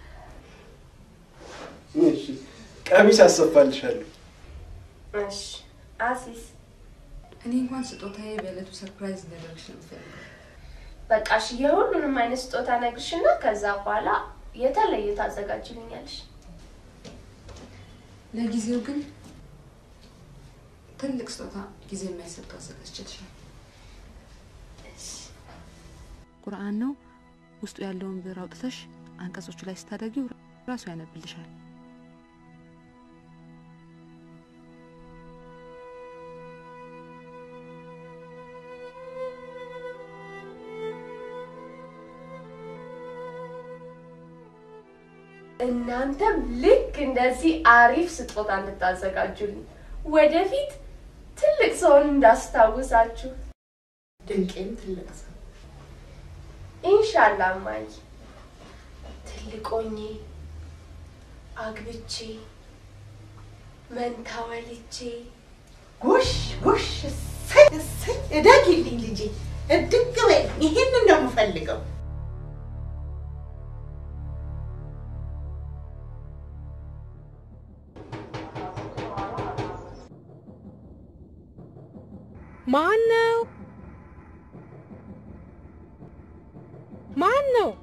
እሺ፣ ቀሚስ አሰፋልሻለሁ። እሺ አሲስ እኔ እንኳን ስጦታዬ በዕለቱ ሰርፕራይዝ እንዳደረግሽ ነው የምፈልገው። በቃ እሺ የሁሉንም አይነት ስጦታ ነግርሽና ከዛ በኋላ የተለየ ታዘጋጅልኛለሽ። ለጊዜው ግን ትልቅ ስጦታ ጊዜ የማይሰጠው አዘጋጅቼልሻለሁ። ቁርአን ነው። ውስጡ ያለውን ብዕር አውጥተሽ አንቀጾቹ ላይ ስታደርጊው ራሱ ያነብልሻል። እናንተም ልክ እንደዚህ አሪፍ ስጦታ እንድታዘጋጁልኝ ወደፊት ትልቅ ሰውን እንዳስታውሳችሁ። ድንቄም ትልቅ ሰው ኢንሻአላህ እማዬ፣ ትልቅ ሆኜ አግብቼ መንታ ወልጄ ጎሽ ጎሽ፣ እሰይ እሰይ፣ እደጊልኝ ልጄ፣ እድግ በይ። ይሄንን ነው የምፈልገው። ማን ነው? ማን ነው?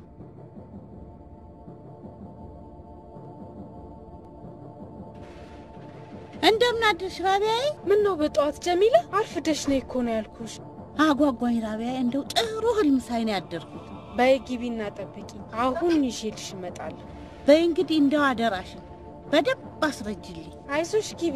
እንደምን አደርሽ ራቢያዬ? ምን ነው በጠዋት ጀሚላ አርፍደሽ ነይ እኮ ነው ያልኩሽ። አጓጓኝ ራቢያዬ፣ እንደው ጥሩ ህልም ሳይ ነው ያደርኩት። በይ ግቢና ጠብቂ፣ አሁን ይዤልሽ እመጣለሁ። በይ እንግዲህ እንደው አደራሽን በደንብ አስረጅልኝ። አይዞሽ ግቢ።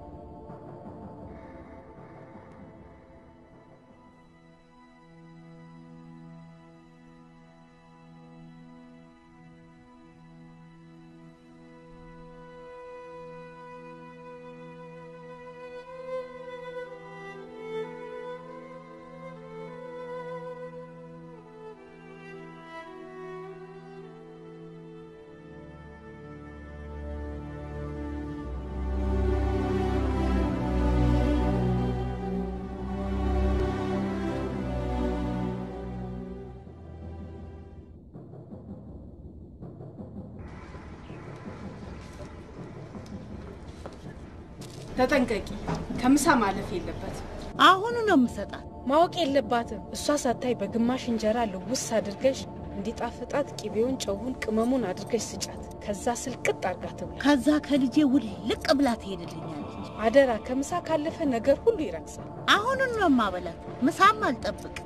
ተጠንቀቂ፣ ከምሳ ማለፍ የለበትም። አሁኑ ነው የምሰጣት። ማወቅ የለባትም። እሷ ሳታይ በግማሽ እንጀራ ልውስ አድርገሽ እንዲጣፍጣት ቂቤውን፣ ጨውን፣ ቅመሙን አድርገሽ ስጫት። ከዛ ስልቅጥ አርጋ ትብላ። ከዛ ከልጄ ውልቅ ብላ ትሄድልኛለች። አደራ፣ ከምሳ ካለፈ ነገር ሁሉ ይረክሳል። አሁኑን ነው የማበላት። ምሳም አልጠብቅ።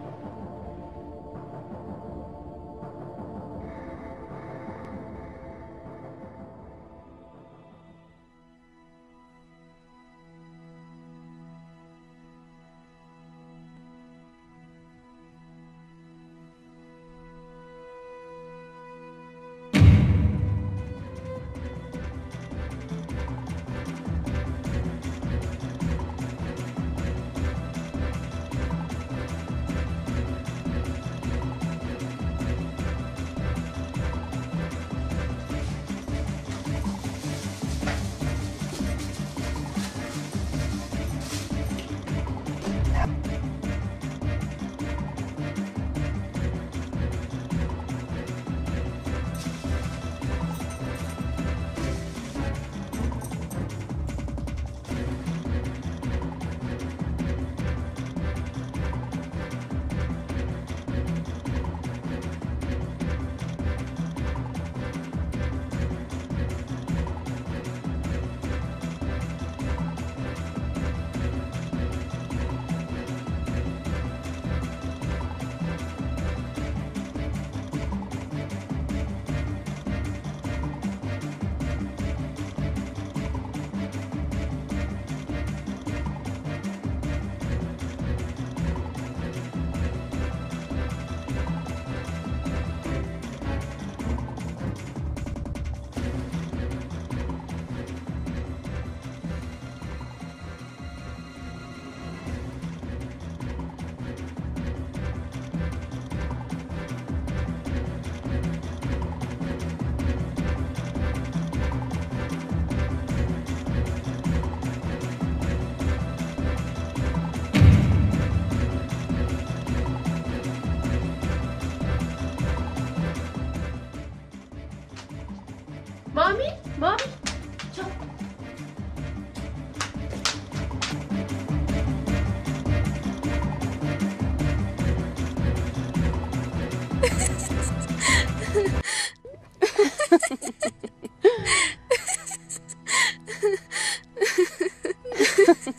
ማሚ ማሚ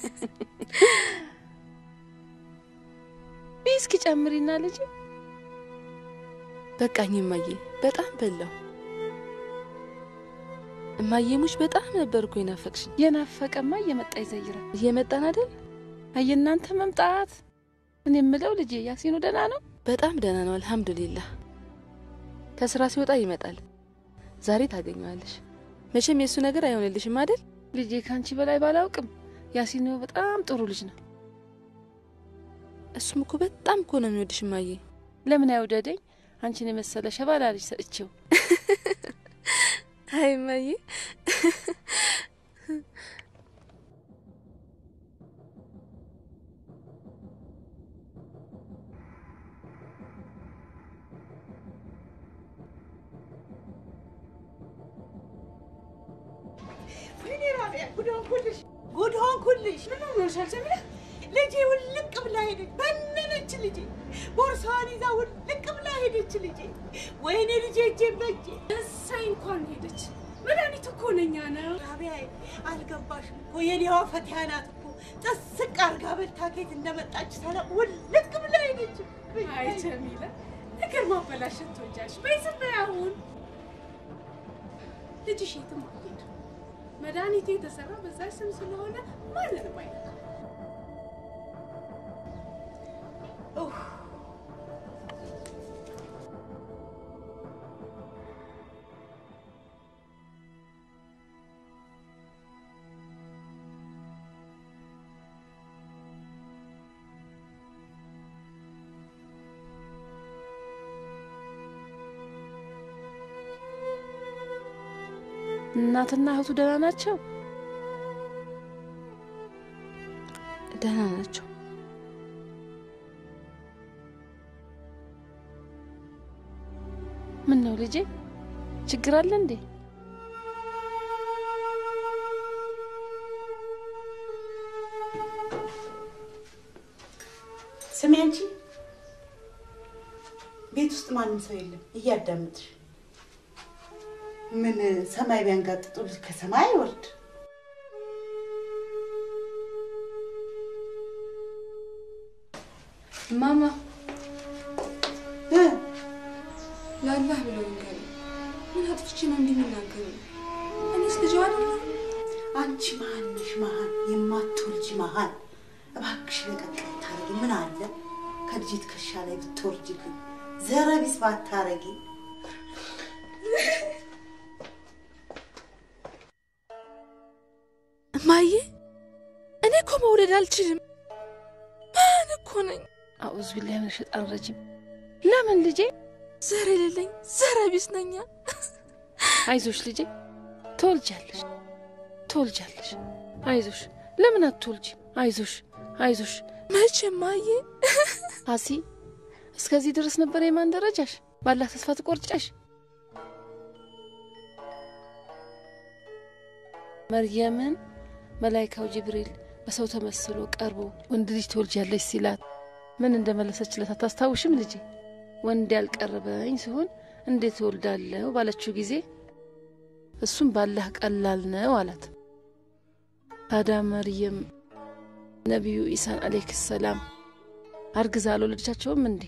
እስኪ ጨምሪና ልጅ በቃኝ እማዬ፣ በጣም በላው። እማዬ ሙሽ በጣም ነበር እኮ የናፈቅሽኝ። የናፈቀማ እየመጣ ይዘይራል። እየመጣን አይደል? አየናንተ መምጣት። እኔ የምለው ልጄ ያሲኑ ደህና ነው? በጣም ደህና ነው አልሐምዱሊላህ። ከስራ ሲወጣ ይመጣል። ዛሬ ታገኘዋለሽ። መቼም የእሱ ነገር አይሆንልሽም አይደል? ልጄ ከአንቺ በላይ ባላውቅም ያሲኑ በጣም ጥሩ ልጅ ነው። እሱም እኮ በጣም እኮ ነው የሚወድሽ እማዬ። ለምን አይውደደኝ? አንቺን የመሰለ ሸባላ ልጅ ሰጥቼው። አይ እማዬ ወይኔ ራቢያ ጉድ ሆንኩልሽ፣ ጉድ ሆንኩልሽ። ምን ሆኖሻል ጀሚላ? ልጄ ውልቅ ብላ ሄደች፣ በነነች ልጄ። ቦርሳዋን ይዛ ውልቅ ብላ ሄደች ልጄ። ወይኔ ልጄ እጄን በእጄ። እሰይ እንኳን ሄደች። መድኃኒት እኮ ነኛ ነው። ራቢያ አልገባሽም እኮ የኔዋ ፈቲያ ናት እኮ ጥስቅ አርጋ በልታ ከየት እንደመጣች ሳላ ውልቅ ብላ ሄደች። አይ ጀሚላ፣ ነገር ማበላሸት ትወጃለሽ። በይ ዝም በይ አሁን። ልጅሽ የትም አትሄድም። መድኃኒቴ የተሰራ በዛ ስም ስለሆነ ማንንም አይነካም። እናትና እህቱ ደህና ናቸው? ደህና ናቸው። ምን ነው ልጄ፣ ችግር አለ እንዴ? ስሚ አንቺ፣ ቤት ውስጥ ማንም ሰው የለም፣ እያዳምጥሽ ምን ሰማይ ቢያንጋጥጡልሽ ከሰማይ አይወርድ። ማማ እ ለአላህ ብለው ንገሪ። ምን አጥፍቼ ነው እንዲህ የሚናገሩ? እኔስ ልጅ አይደለሁ? አንቺ መሀን ነሽ፣ መሀን የማትወልጂ መሀን። እባክሽ ለቀቅ ብታረጊ ምን አለ ከልጅ ትከሻ ላይ ብትወርጅልኝ፣ ዘረቢስ ባታረጊ። እማዬ እኔ እኮ መውለድ አልችልም። ማን እኮ ነኝ? አዑዝ ቢላሂ ሚነ ሸይጣን ረጂም። ለምን ልጄ? ዘር የሌለኝ ዘረ ቢስ ነኛ። አይዞሽ ልጄ፣ ትወልጃለሽ፣ ትወልጃለሽ። አይዞሽ። ለምን አትወልጂ? አይዞሽ፣ አይዞሽ። መቼ እማዬ? አሲ እስከዚህ ድረስ ነበር የማን ደረጃሽ? ባላህ ተስፋ ትቆርጫሽ? መርየምን መላይካው ጅብሪል በሰው ተመስሎ ቀርቦ ወንድ ልጅ ትወልጃለሽ ሲላት ምን እንደመለሰችለት አታስታውሽም ልጄ? ወንድ ያልቀረበኝ ሲሆን እንዴት እወልዳለሁ ባለችው ጊዜ እሱም ባላህ ቀላል ነው አላት። ታዲያ መርየም ነቢዩ ኢሳን አለይህ ሰላም አርግዛ አልወለደቻቸውም እንዴ?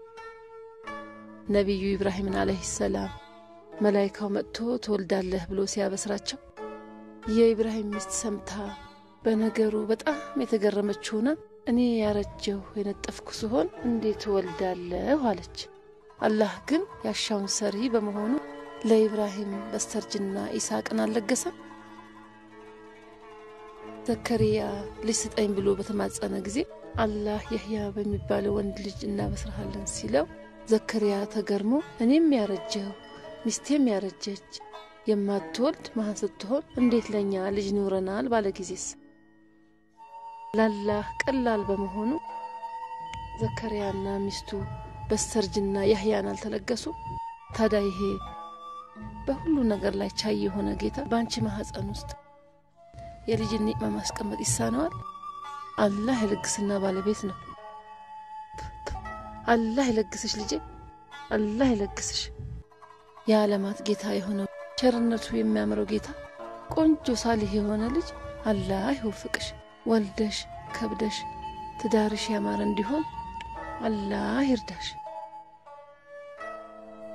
ነቢዩ ኢብራሂምን አለይህ ሰላም መላይካው መጥቶ ትወልዳለህ ብሎ ሲያበስራቸው የኢብራሂም ሚስት ሰምታ በነገሩ በጣም የተገረመች ሆና እኔ ያረጀሁ የነጠፍኩ ስሆን እንዴት እወልዳለሁ አለች። አላህ ግን ያሻውን ሰሪ በመሆኑ ለኢብራሂም በስተርጅና ኢስሐቅን አልለገሰም። ዘከሪያ ልጅ ስጠኝ ብሎ በተማጸነ ጊዜ አላህ የህያ በሚባለው ወንድ ልጅ እናበስርሃለን ሲለው ዘከሪያ ተገርሞ እኔም ያረጀሁ ሚስቴም ያረጀች የማትወልድ መሀን ስትሆን እንዴት ለእኛ ልጅ ይኖረናል ባለ ጊዜስ ላላህ ቀላል በመሆኑ ዘከሪያና ሚስቱ በስተርጅና ያህያን አልተለገሱ። ታዲያ ይሄ በሁሉ ነገር ላይ ቻይ የሆነ ጌታ በአንቺ ማህፀን ውስጥ የልጅን ኒዕማ ማስቀመጥ ይሳነዋል? አላህ የልግስና ባለቤት ነው። አላህ ይለግስሽ ልጄ፣ አላህ ይለግስሽ። የዓለማት ጌታ የሆነው ቸርነቱ የሚያምረው ጌታ ቆንጆ ሳሊህ የሆነ ልጅ አላህ ይወፍቅሽ። ወልደሽ ከብደሽ ትዳርሽ ያማረ እንዲሆን አላህ ይርዳሽ።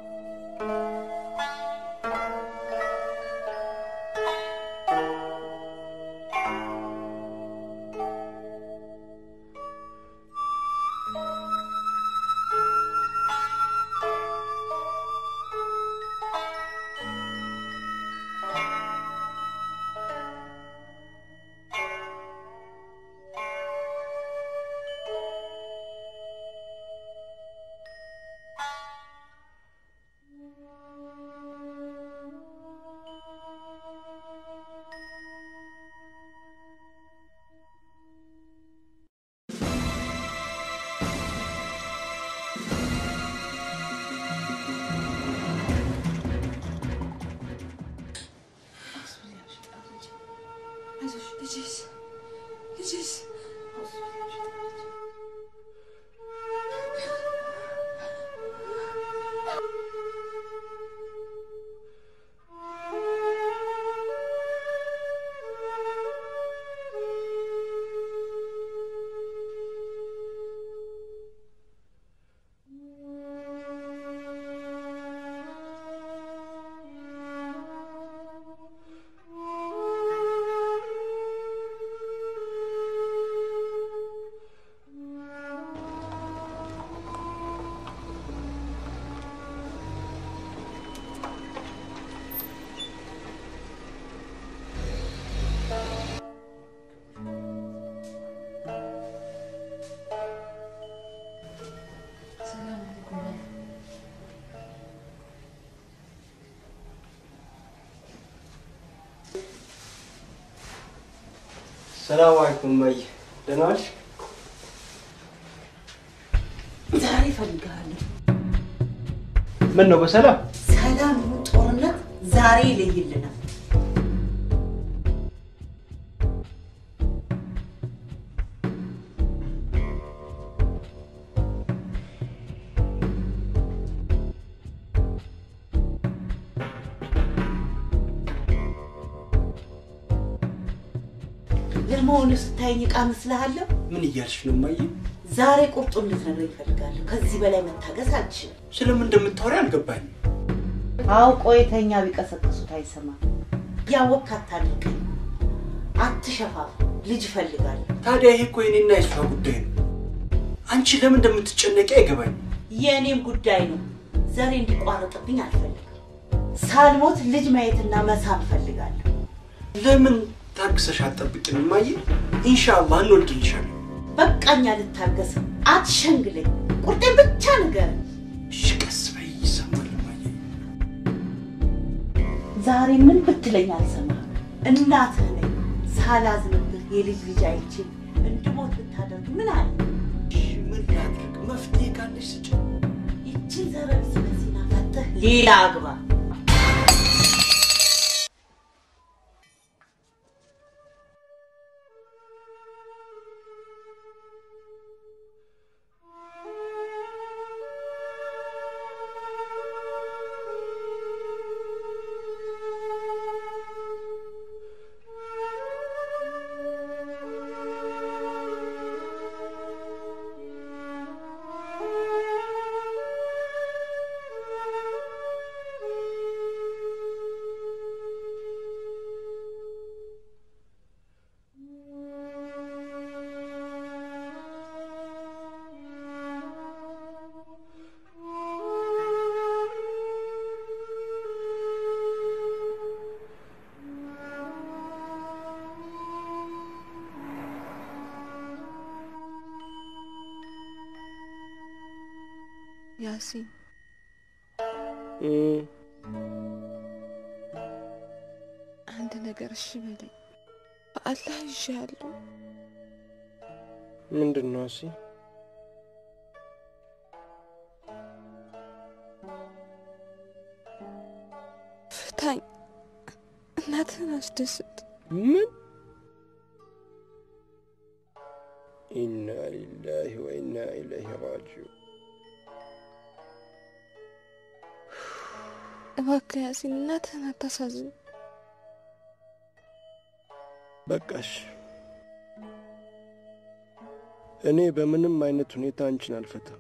ልጅስ ሰላም አለይኩም እማዬ፣ ደህና ዋልሽ? ዛሬ እፈልግሃለሁ። ምን ነው በሰላም? ሰላም ይሁን ጦርነት ዛሬ ይለይልናል። ለመሆኑ ስታየኝ ዕቃ መስልሃለሁ? ምን እያልሽ ነው እማዬ? ዛሬ ቁርጡን ልትነግረኝ እፈልጋለሁ። ከዚህ በላይ መታገስ አልችልም። ስለምን እንደምታወሪ አልገባኝም። አውቆ የተኛ ቢቀሰቅሱት አይሰማም። ያወቅክ አታድርቀኝ፣ አትሸፋፍ። ልጅ እፈልጋለሁ። ታዲያ ይሄ እኮ የኔና የሷ ጉዳይ ነው። አንቺ ለምን እንደምትጨነቂ አይገባኝም። የእኔም ጉዳይ ነው። ዘሬ እንዲቋረጥብኝ አልፈልግም። ሳልሞት ልጅ ማየትና መሳም እፈልጋለሁ። ለምን ታግሰሽ አትጠብቂም እማዬ? ኢንሻአላህ እንወልድልሻለን። በቃኝ፣ አልታገስም። አትሸንግለኝ። ቁርጤን ብቻ ንገረኝ። እሺ ቀስ በይ፣ ይሰማል እማዬ። ዛሬ ምን ብትለኝ አልሰማህም። እናትህ ነኝ። ሳላዝንብህ የልጅ ልጅ አይቼ እንድሞት ብታደርግ ምን አለ? እሺ ምን ላድርግ? መፍትሄ ካለሽ ስጭ። ይችን ዘረቢስ መሲና ፈተህ ሌላ አግባ። ያሲን እም፣ አንድ ነገር እሺ በለኝ። በአላህ ይዣለሁ። ምንድን ነው እሲ? ፍታኝ፣ እናትህን አስደስት። ምን? ኢና ሊላሂ ወኢና ኢለይሂ ራጂዑን። እባክህ ያሲን እናትህን አታሳዝን። በቃሽ። እኔ በምንም አይነት ሁኔታ አንቺን አልፈታም።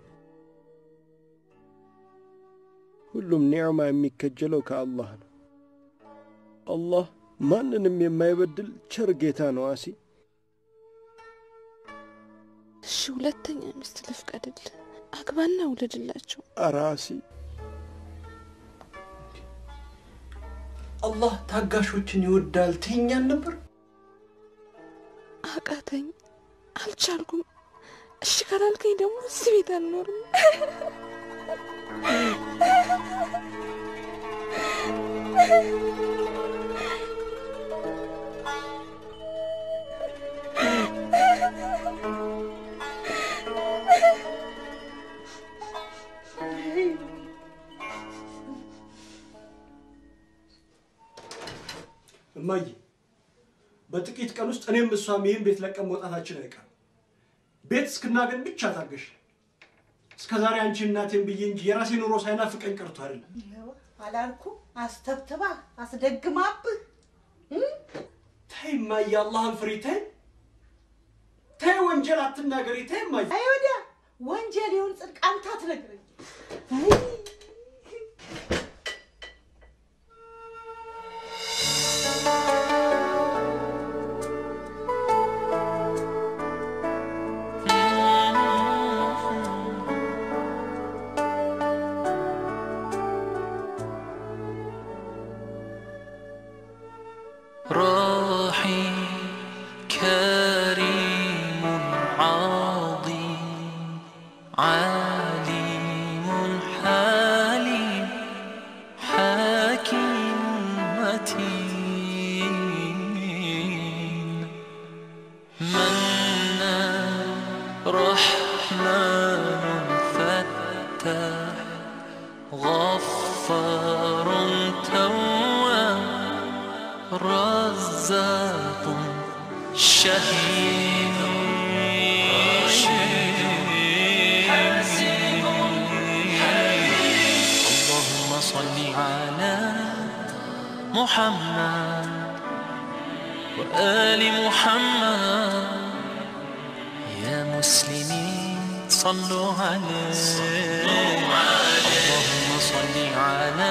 ሁሉም ኒዕማ የሚከጀለው ከአላህ ነው። አላህ ማንንም የማይበድል ቸር ጌታ ነው። አሲ እሺ ሁለተኛ ሚስት ልፍቀድልህ፣ አግባና ውለድላቸው። ኧረ አሲ አላህ ታጋሾችን ይወዳል ትይኛል ነበር። አቃተኝ፣ አልቻልኩም። እሺ ካላልከኝ ደግሞ እዚህ ቤት አልኖርም። እማዬ በጥቂት ቀን ቀን ውስጥ እኔም እሷም ይህን ቤት ለቀን መውጣታችን አይቀርም። ቤት እስክናገኝ ብቻ ታገሽ። እስከ ዛሬ አንቺ እናቴን ብዬ እንጂ የራሴ ኑሮ ሳይናፍቀኝ ቀርቶ አይደለም። ይኸው አላልኩ አስተብትባ አስደግማብህ ተይ እማዬ፣ አላህን ፍሪ። ተይ ተይ፣ ወንጀል አትናገሪ። ተይ እማዬ። አይ ወዲያ ወንጀል ይሁን ጽድቅ አንተ አትነግረኝ። راحي كريم عظيم عليم حليم حكيم متين منان رحمن فتاح غفار تواب رزاق شهيد اللهم صل على محمد وآل محمد يا مسلمين صلوا عليه اللهم صل على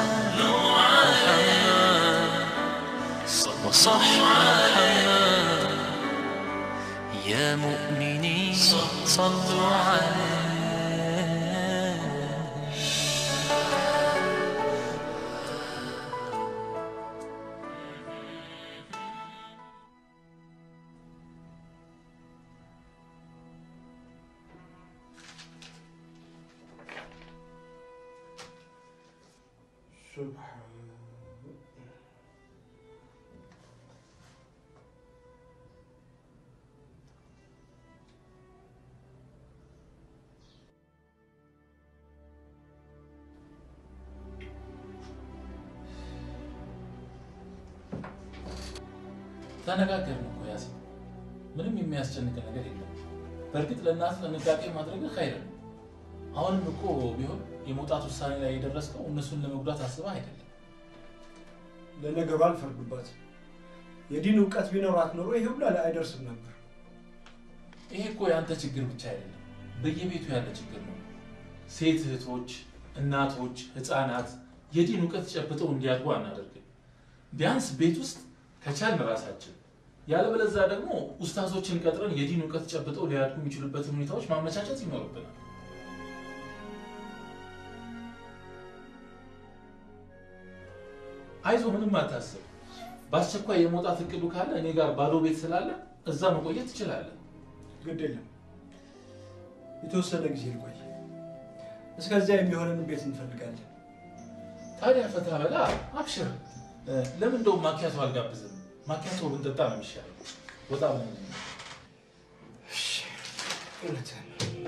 محمد وصح محمد يا مؤمنين صلوا عليه ተነጋገርን እኮ ያሲ ምንም የሚያስጨንቅ ነገር የለም። በእርግጥ ለእናት ጥንቃቄ ማድረግ ኸይር ነው። አሁንም እኮ ቢሆን የመውጣት ውሳኔ ላይ የደረስከው እነሱን ለመጉዳት አስበህ አይደለም። ለነገሩ አልፈርዱባት። የዲን እውቀት ቢኖራት ኖሮ ይሄ ሁሉ አይደርስም ነበር። ይሄ እኮ የአንተ ችግር ብቻ አይደለም፣ በየቤቱ ያለ ችግር ነው። ሴት እህቶች፣ እናቶች፣ ህፃናት የዲን እውቀት ጨብጠው እንዲያድጉ አናደርግም። ቢያንስ ቤት ውስጥ ከቻልን ራሳችን ያለበለዛ ደግሞ ኡስታዞችን ቀጥረን የዲን እውቀት ጨብጠው ሊያድጉ የሚችሉበትን ሁኔታዎች ማመቻቸት ይኖርብናል። አይዞ ምንም አታስብ። በአስቸኳይ የመውጣት እቅዱ ካለ እኔ ጋር ባዶ ቤት ስላለ እዛ መቆየት ትችላለህ። ግድ የለም የተወሰነ ጊዜ ልቆይ። እስከዚያ የሚሆንን ቤት እንፈልጋለን። ታዲያ ፈታ በላ አብሽር። ለምን እንደውም ማኪያቶ አልጋብዝም? ማኪያቶ ብንጠጣ ነው የሚሻለው። ወጣ ብለን እውነትህን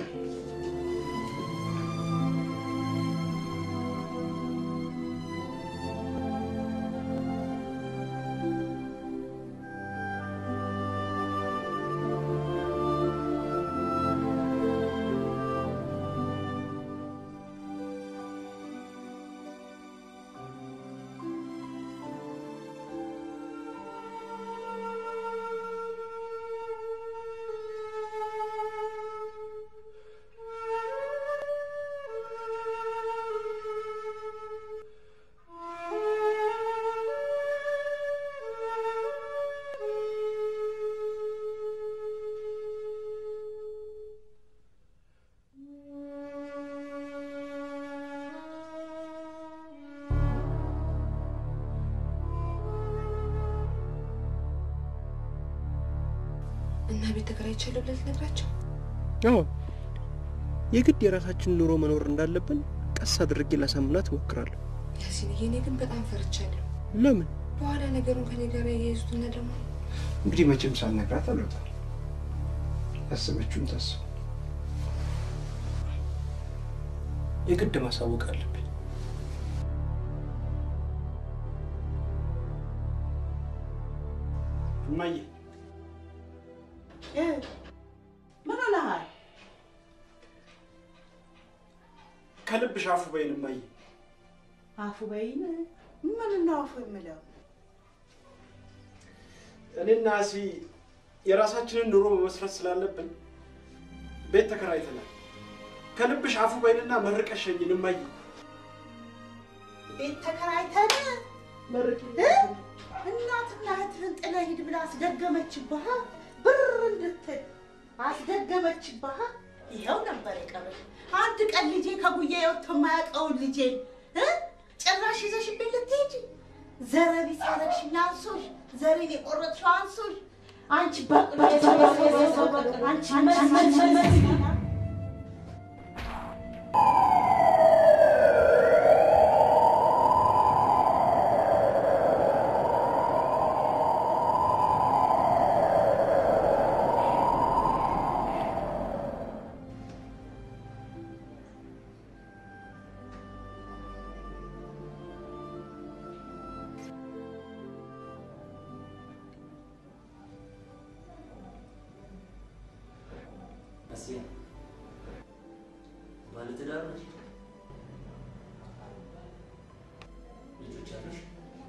እና ቤት ተከራይቻለሁ ብለህ ልትነግራቸው? አዎ የግድ የራሳችን ኑሮ መኖር እንዳለብን ቀስ አድርጌ ላሳምናት እሞክራለሁ። ያሲንዬ፣ እኔ ግን በጣም ፈርቻለሁ። ለምን? በኋላ ነገሩን ከኔ ጋር ያያይዙትና ደግሞ እንግዲህ መቼም ሳልነግራት አልወጣም። ያሰበችውን ታስብ። የግድ ማሳወቅ አለብኝ። እማዬ ምን ሆነሃል? ከልብሽ አፉ በይን እማዬ። አፉ በይን። ምን ነው አፉ የምለው? እኔና አሲ የራሳችንን ኑሮ መመስረት ስላለብን ቤት ተከራይተናል። ከልብሽ አፉ በይንና መርቀሽ ሸኝን እማዬ። ቤት ተከራይተን እ? እናትና እህትህን ጥለህ ሂድ ብላ አስደገመችብህ። ብር እንድትል አስደገመችብህ። ይኸው ነበር የቀረሽ። አንድ ቀን ልጄ ከጉያ ወጥቶ የማያውቀውን ልጄ እ? ጭራሽ ይዘሽብኝ ልትሄጂ ዘረቢስ ያረግሽኝ አንሶሽ፣ ዘሬን የቆረጥሽው አንሶሽ። አንቺ በቅሎ አንቺ አንቺ አስያ ባለትዳር ነሽ? ልጆች አሉሽ?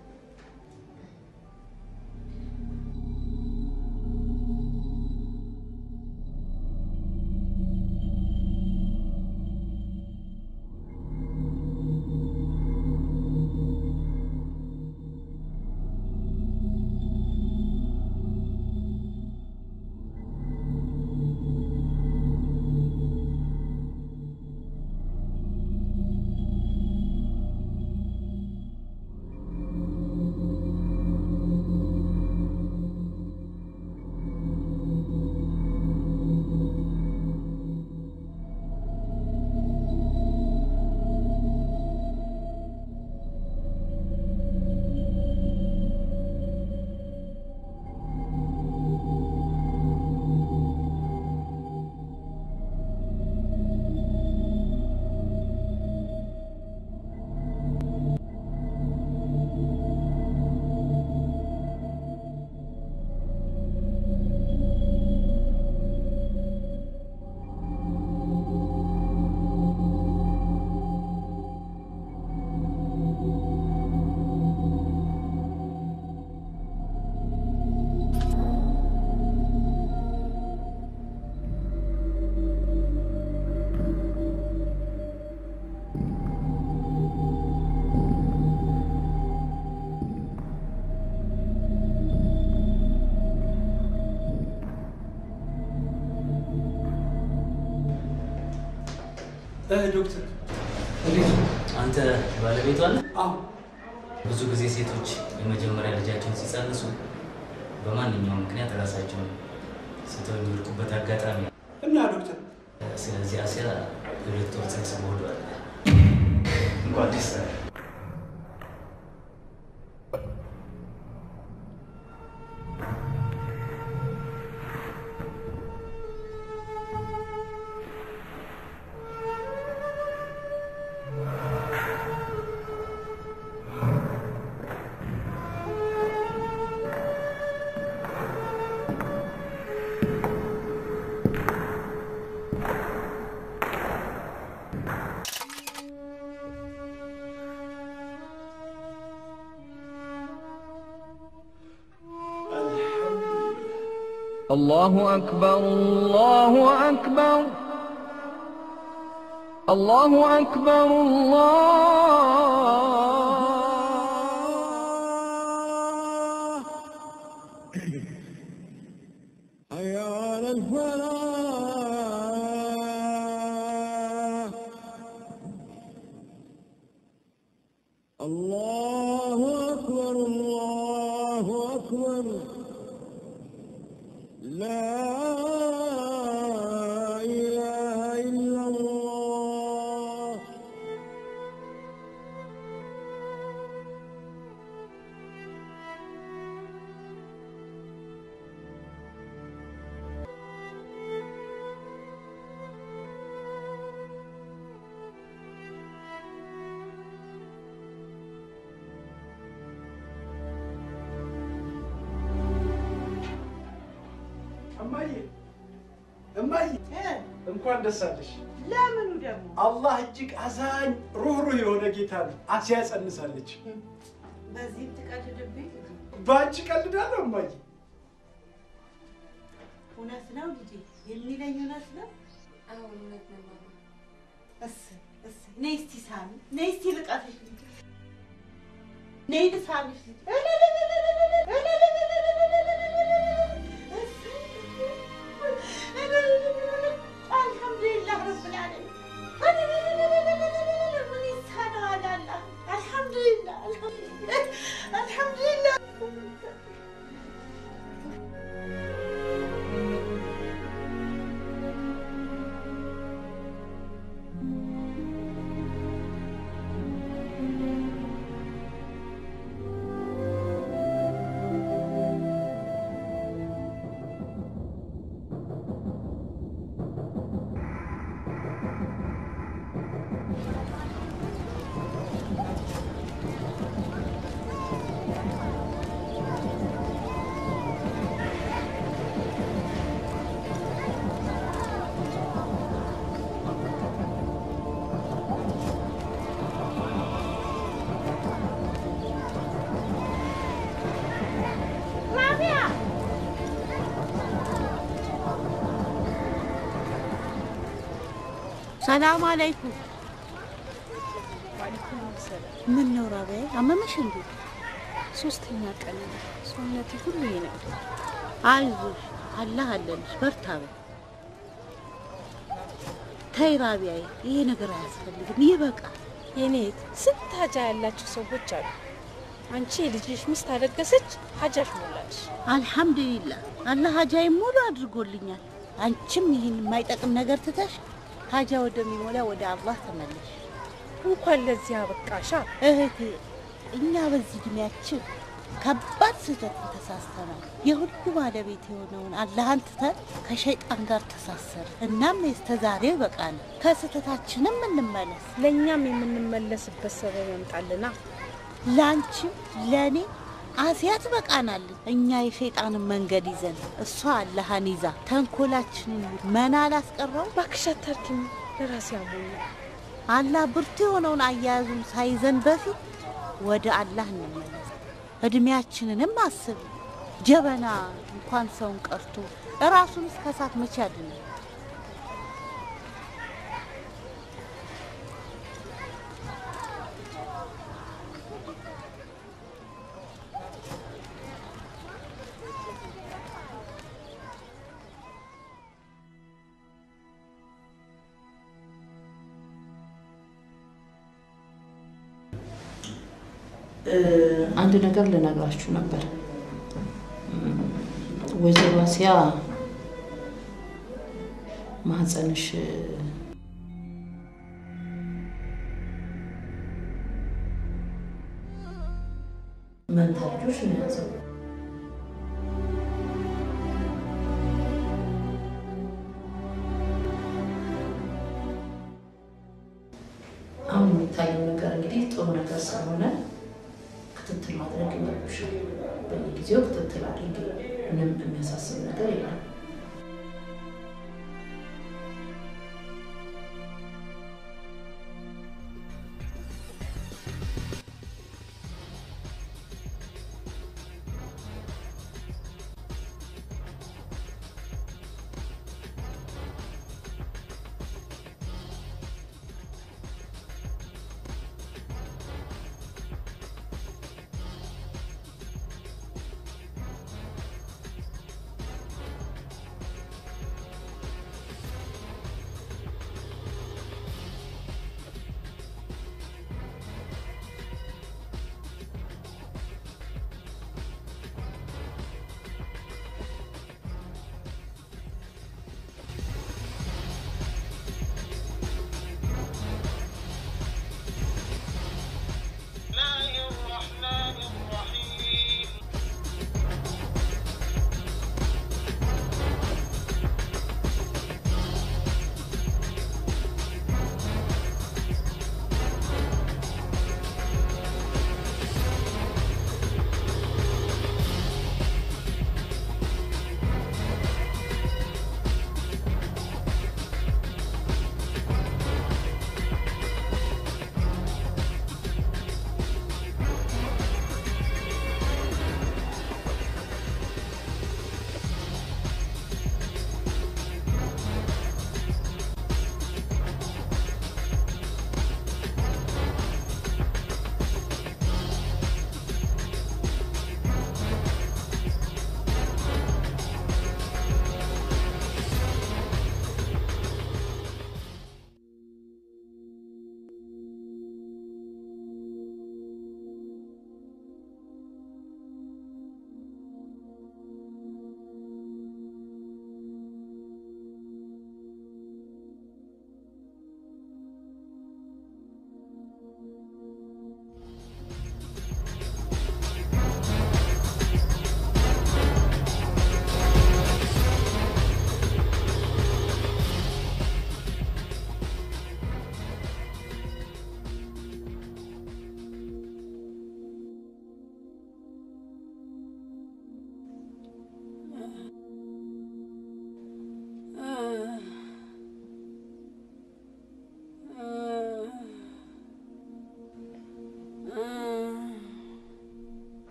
ዶክተር አንተ ባለቤቷ ነህ? አዎ። ብዙ ጊዜ ሴቶች የመጀመሪያ ልጃቸውን ሲጸንሱ በማንኛውም ምክንያት ራሳቸውን ስተው የሚወድቁበት አጋጣሚ አለ። እና ዶክተር ስለዚህ አስያ የሁለት ወር ጽንስ በሆዷ አለ። እንኳን ደስ አለህ። الله أكبر الله أكبر الله أكبر الله حي على الفلاح الله أكبر الله أكبر لا إله إلا الله እማዬ እማዬ እንኳን ደስ አለሽ። ለምኑ ደግሞ አላህ እጅግ አዛኝ ሩህሩህ የሆነ ጌታ ነው። አሲያ ጸንሳለች። በዚህም ትቀልድብኝ? በአንቺ ቀልዳለሁ እማዬ። እውነት ነው ልጄ የሚለኝ እውነት ነው? አሁን እውነት ነው ማማ። እሰይ እሰይ፣ ነይ እስቲ ሳሚ፣ ነይ እስቲ ልቀፍሽ ልጄ፣ ነይ ልሳምሽ ልጄ። አልሐምዱሊላህ ረብል ዓለሚን። ምን ይሳነዋል አላህ። አልሐምዱሊላህ አልሐምዱሊላህ አልሐምዱሊላህ። ሰላም አለይኩም። ምን ነው ራቢያ አመመሽ እንዴ? ሶስተኛ ቀን ነው። ሰውነቴ ሁሉ ይነዳል። አይዞሽ፣ አላህ አለልሽ። በርታ በይ። ተይ ራቢያዬ፣ ይሄ ነገር አያስፈልግም፣ ይበቃል። የኔት ስንት ሀጃ ያላቸው ሰዎች አሉ። አንቺ የልጅሽ ሚስት አደገሰች፣ ሀጃሽ ሞላልሽ። አልሐምዱሊላህ አላህ ሀጃዬን ሙሉ አድርጎልኛል። አንቺም ይህን የማይጠቅም ነገር ትተሽ ሀጃ ወደሚሞላ ወደ አላህ ተመለሽ። እንኳን ለዚህ አበቃሻ እህቴ። እኛ በዚህ እድሜያችን ከባድ ስህተትን ተሳስተናል። የሁሉ ባለቤት የሆነውን አላህን ትተን ከሸይጣን ጋር ተሳሰር። እናም የስተዛሬው ይበቃል። ከስህተታችንም እንመለስ። ለእኛም የምንመለስበት ሰበብ ያምጣልና ለአንቺም ለእኔ አሲያ ትበቃናለች። እኛ የሸይጣንን መንገድ ይዘን እሷ አላህን ይዛ ተንኮላችንን መና አላስቀረው። እባክሽ አታርኪም፣ ለራሴ አሞኛል። አላህ ብርቱ የሆነውን አያያዙን ሳይዘን በፊት ወደ አላህ እንመለስ። እድሜያችንንም አስብ። ጀበና እንኳን ሰውን ቀርቶ እራሱን እስከ እሳት መቼ ያድናል? አንድ ነገር ልነግራችሁ ነበር። ወይዘሮ አሲያ ማህፀንሽ መንታ ልጆች ነው የያዘው። አሁን የሚታየው ነገር እንግዲህ ጥሩ ነገር ስለሆነ ክትትል ማድረግ ይኖርብሻል። በየጊዜው ክትትል አድርጊ። ምንም የሚያሳስብ ነገር የለም።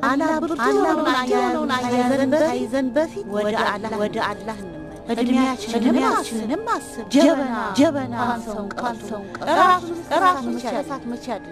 አላብርቱን አያያዘን አያይዘን በፊት ወደ አላህ ወደ አላህ እንመለስ። እድሜያችንንም አስብ። ጀበና ጀበና ካልሰውን ካልሰውን ራሱን ራሱን ከእሳት መቼ ያድናል?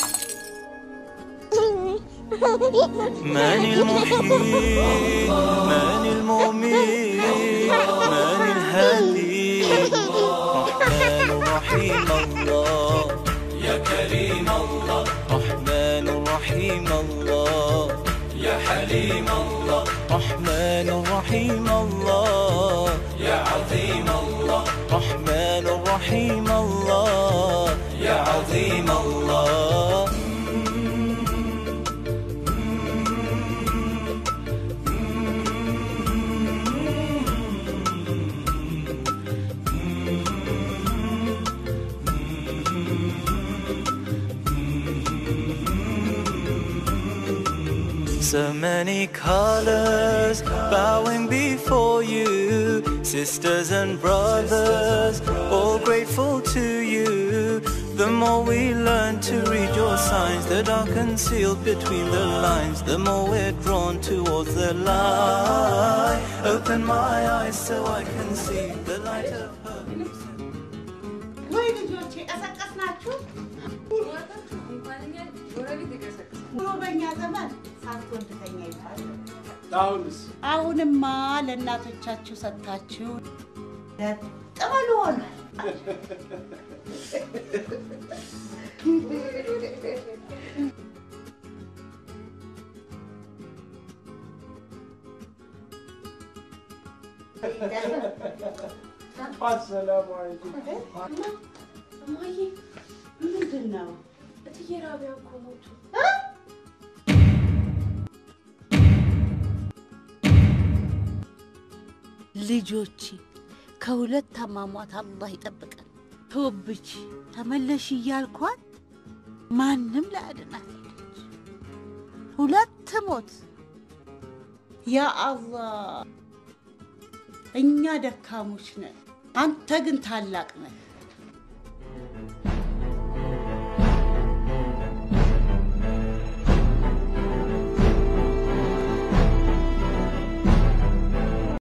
من المحيي من المؤمن من الهادي رحمن رحيم الله يا كريم الله رحمن رحيم الله يا حليم الله رحمن رحيم الله يا عظيم الله رحمن رحيم الله يا عظيم الله So many colors bowing before you, sisters and brothers, all grateful to you. The more we learn to read your signs that are concealed between the lines, the more we're drawn towards the light. Open my eyes so I can see the light of her. ወይ ልጆቼ ቀሰቀስናችሁ? ድሮ በእኛ ዘመን ሳትወልድ ተኛ ይባላል። አሁንስ አሁንማ ለእናቶቻችሁ ሰጥታችሁ ለጥ በሉ ሆኗል። አሰላሙ አለይኩም። እማዬ ምንድን ነው? እትዬ ራቢያ እኮ ሞቱ። ልጆቼ ከሁለት አሟሟት አላህ ይጠብቀን። ተወብች ተመለሽ እያልኳት ማንም ላያድናት ሄደች። ሁለት ሞት። ያ አላህ፣ እኛ ደካሞች ነን፣ አንተ ግን ታላቅ ነህ።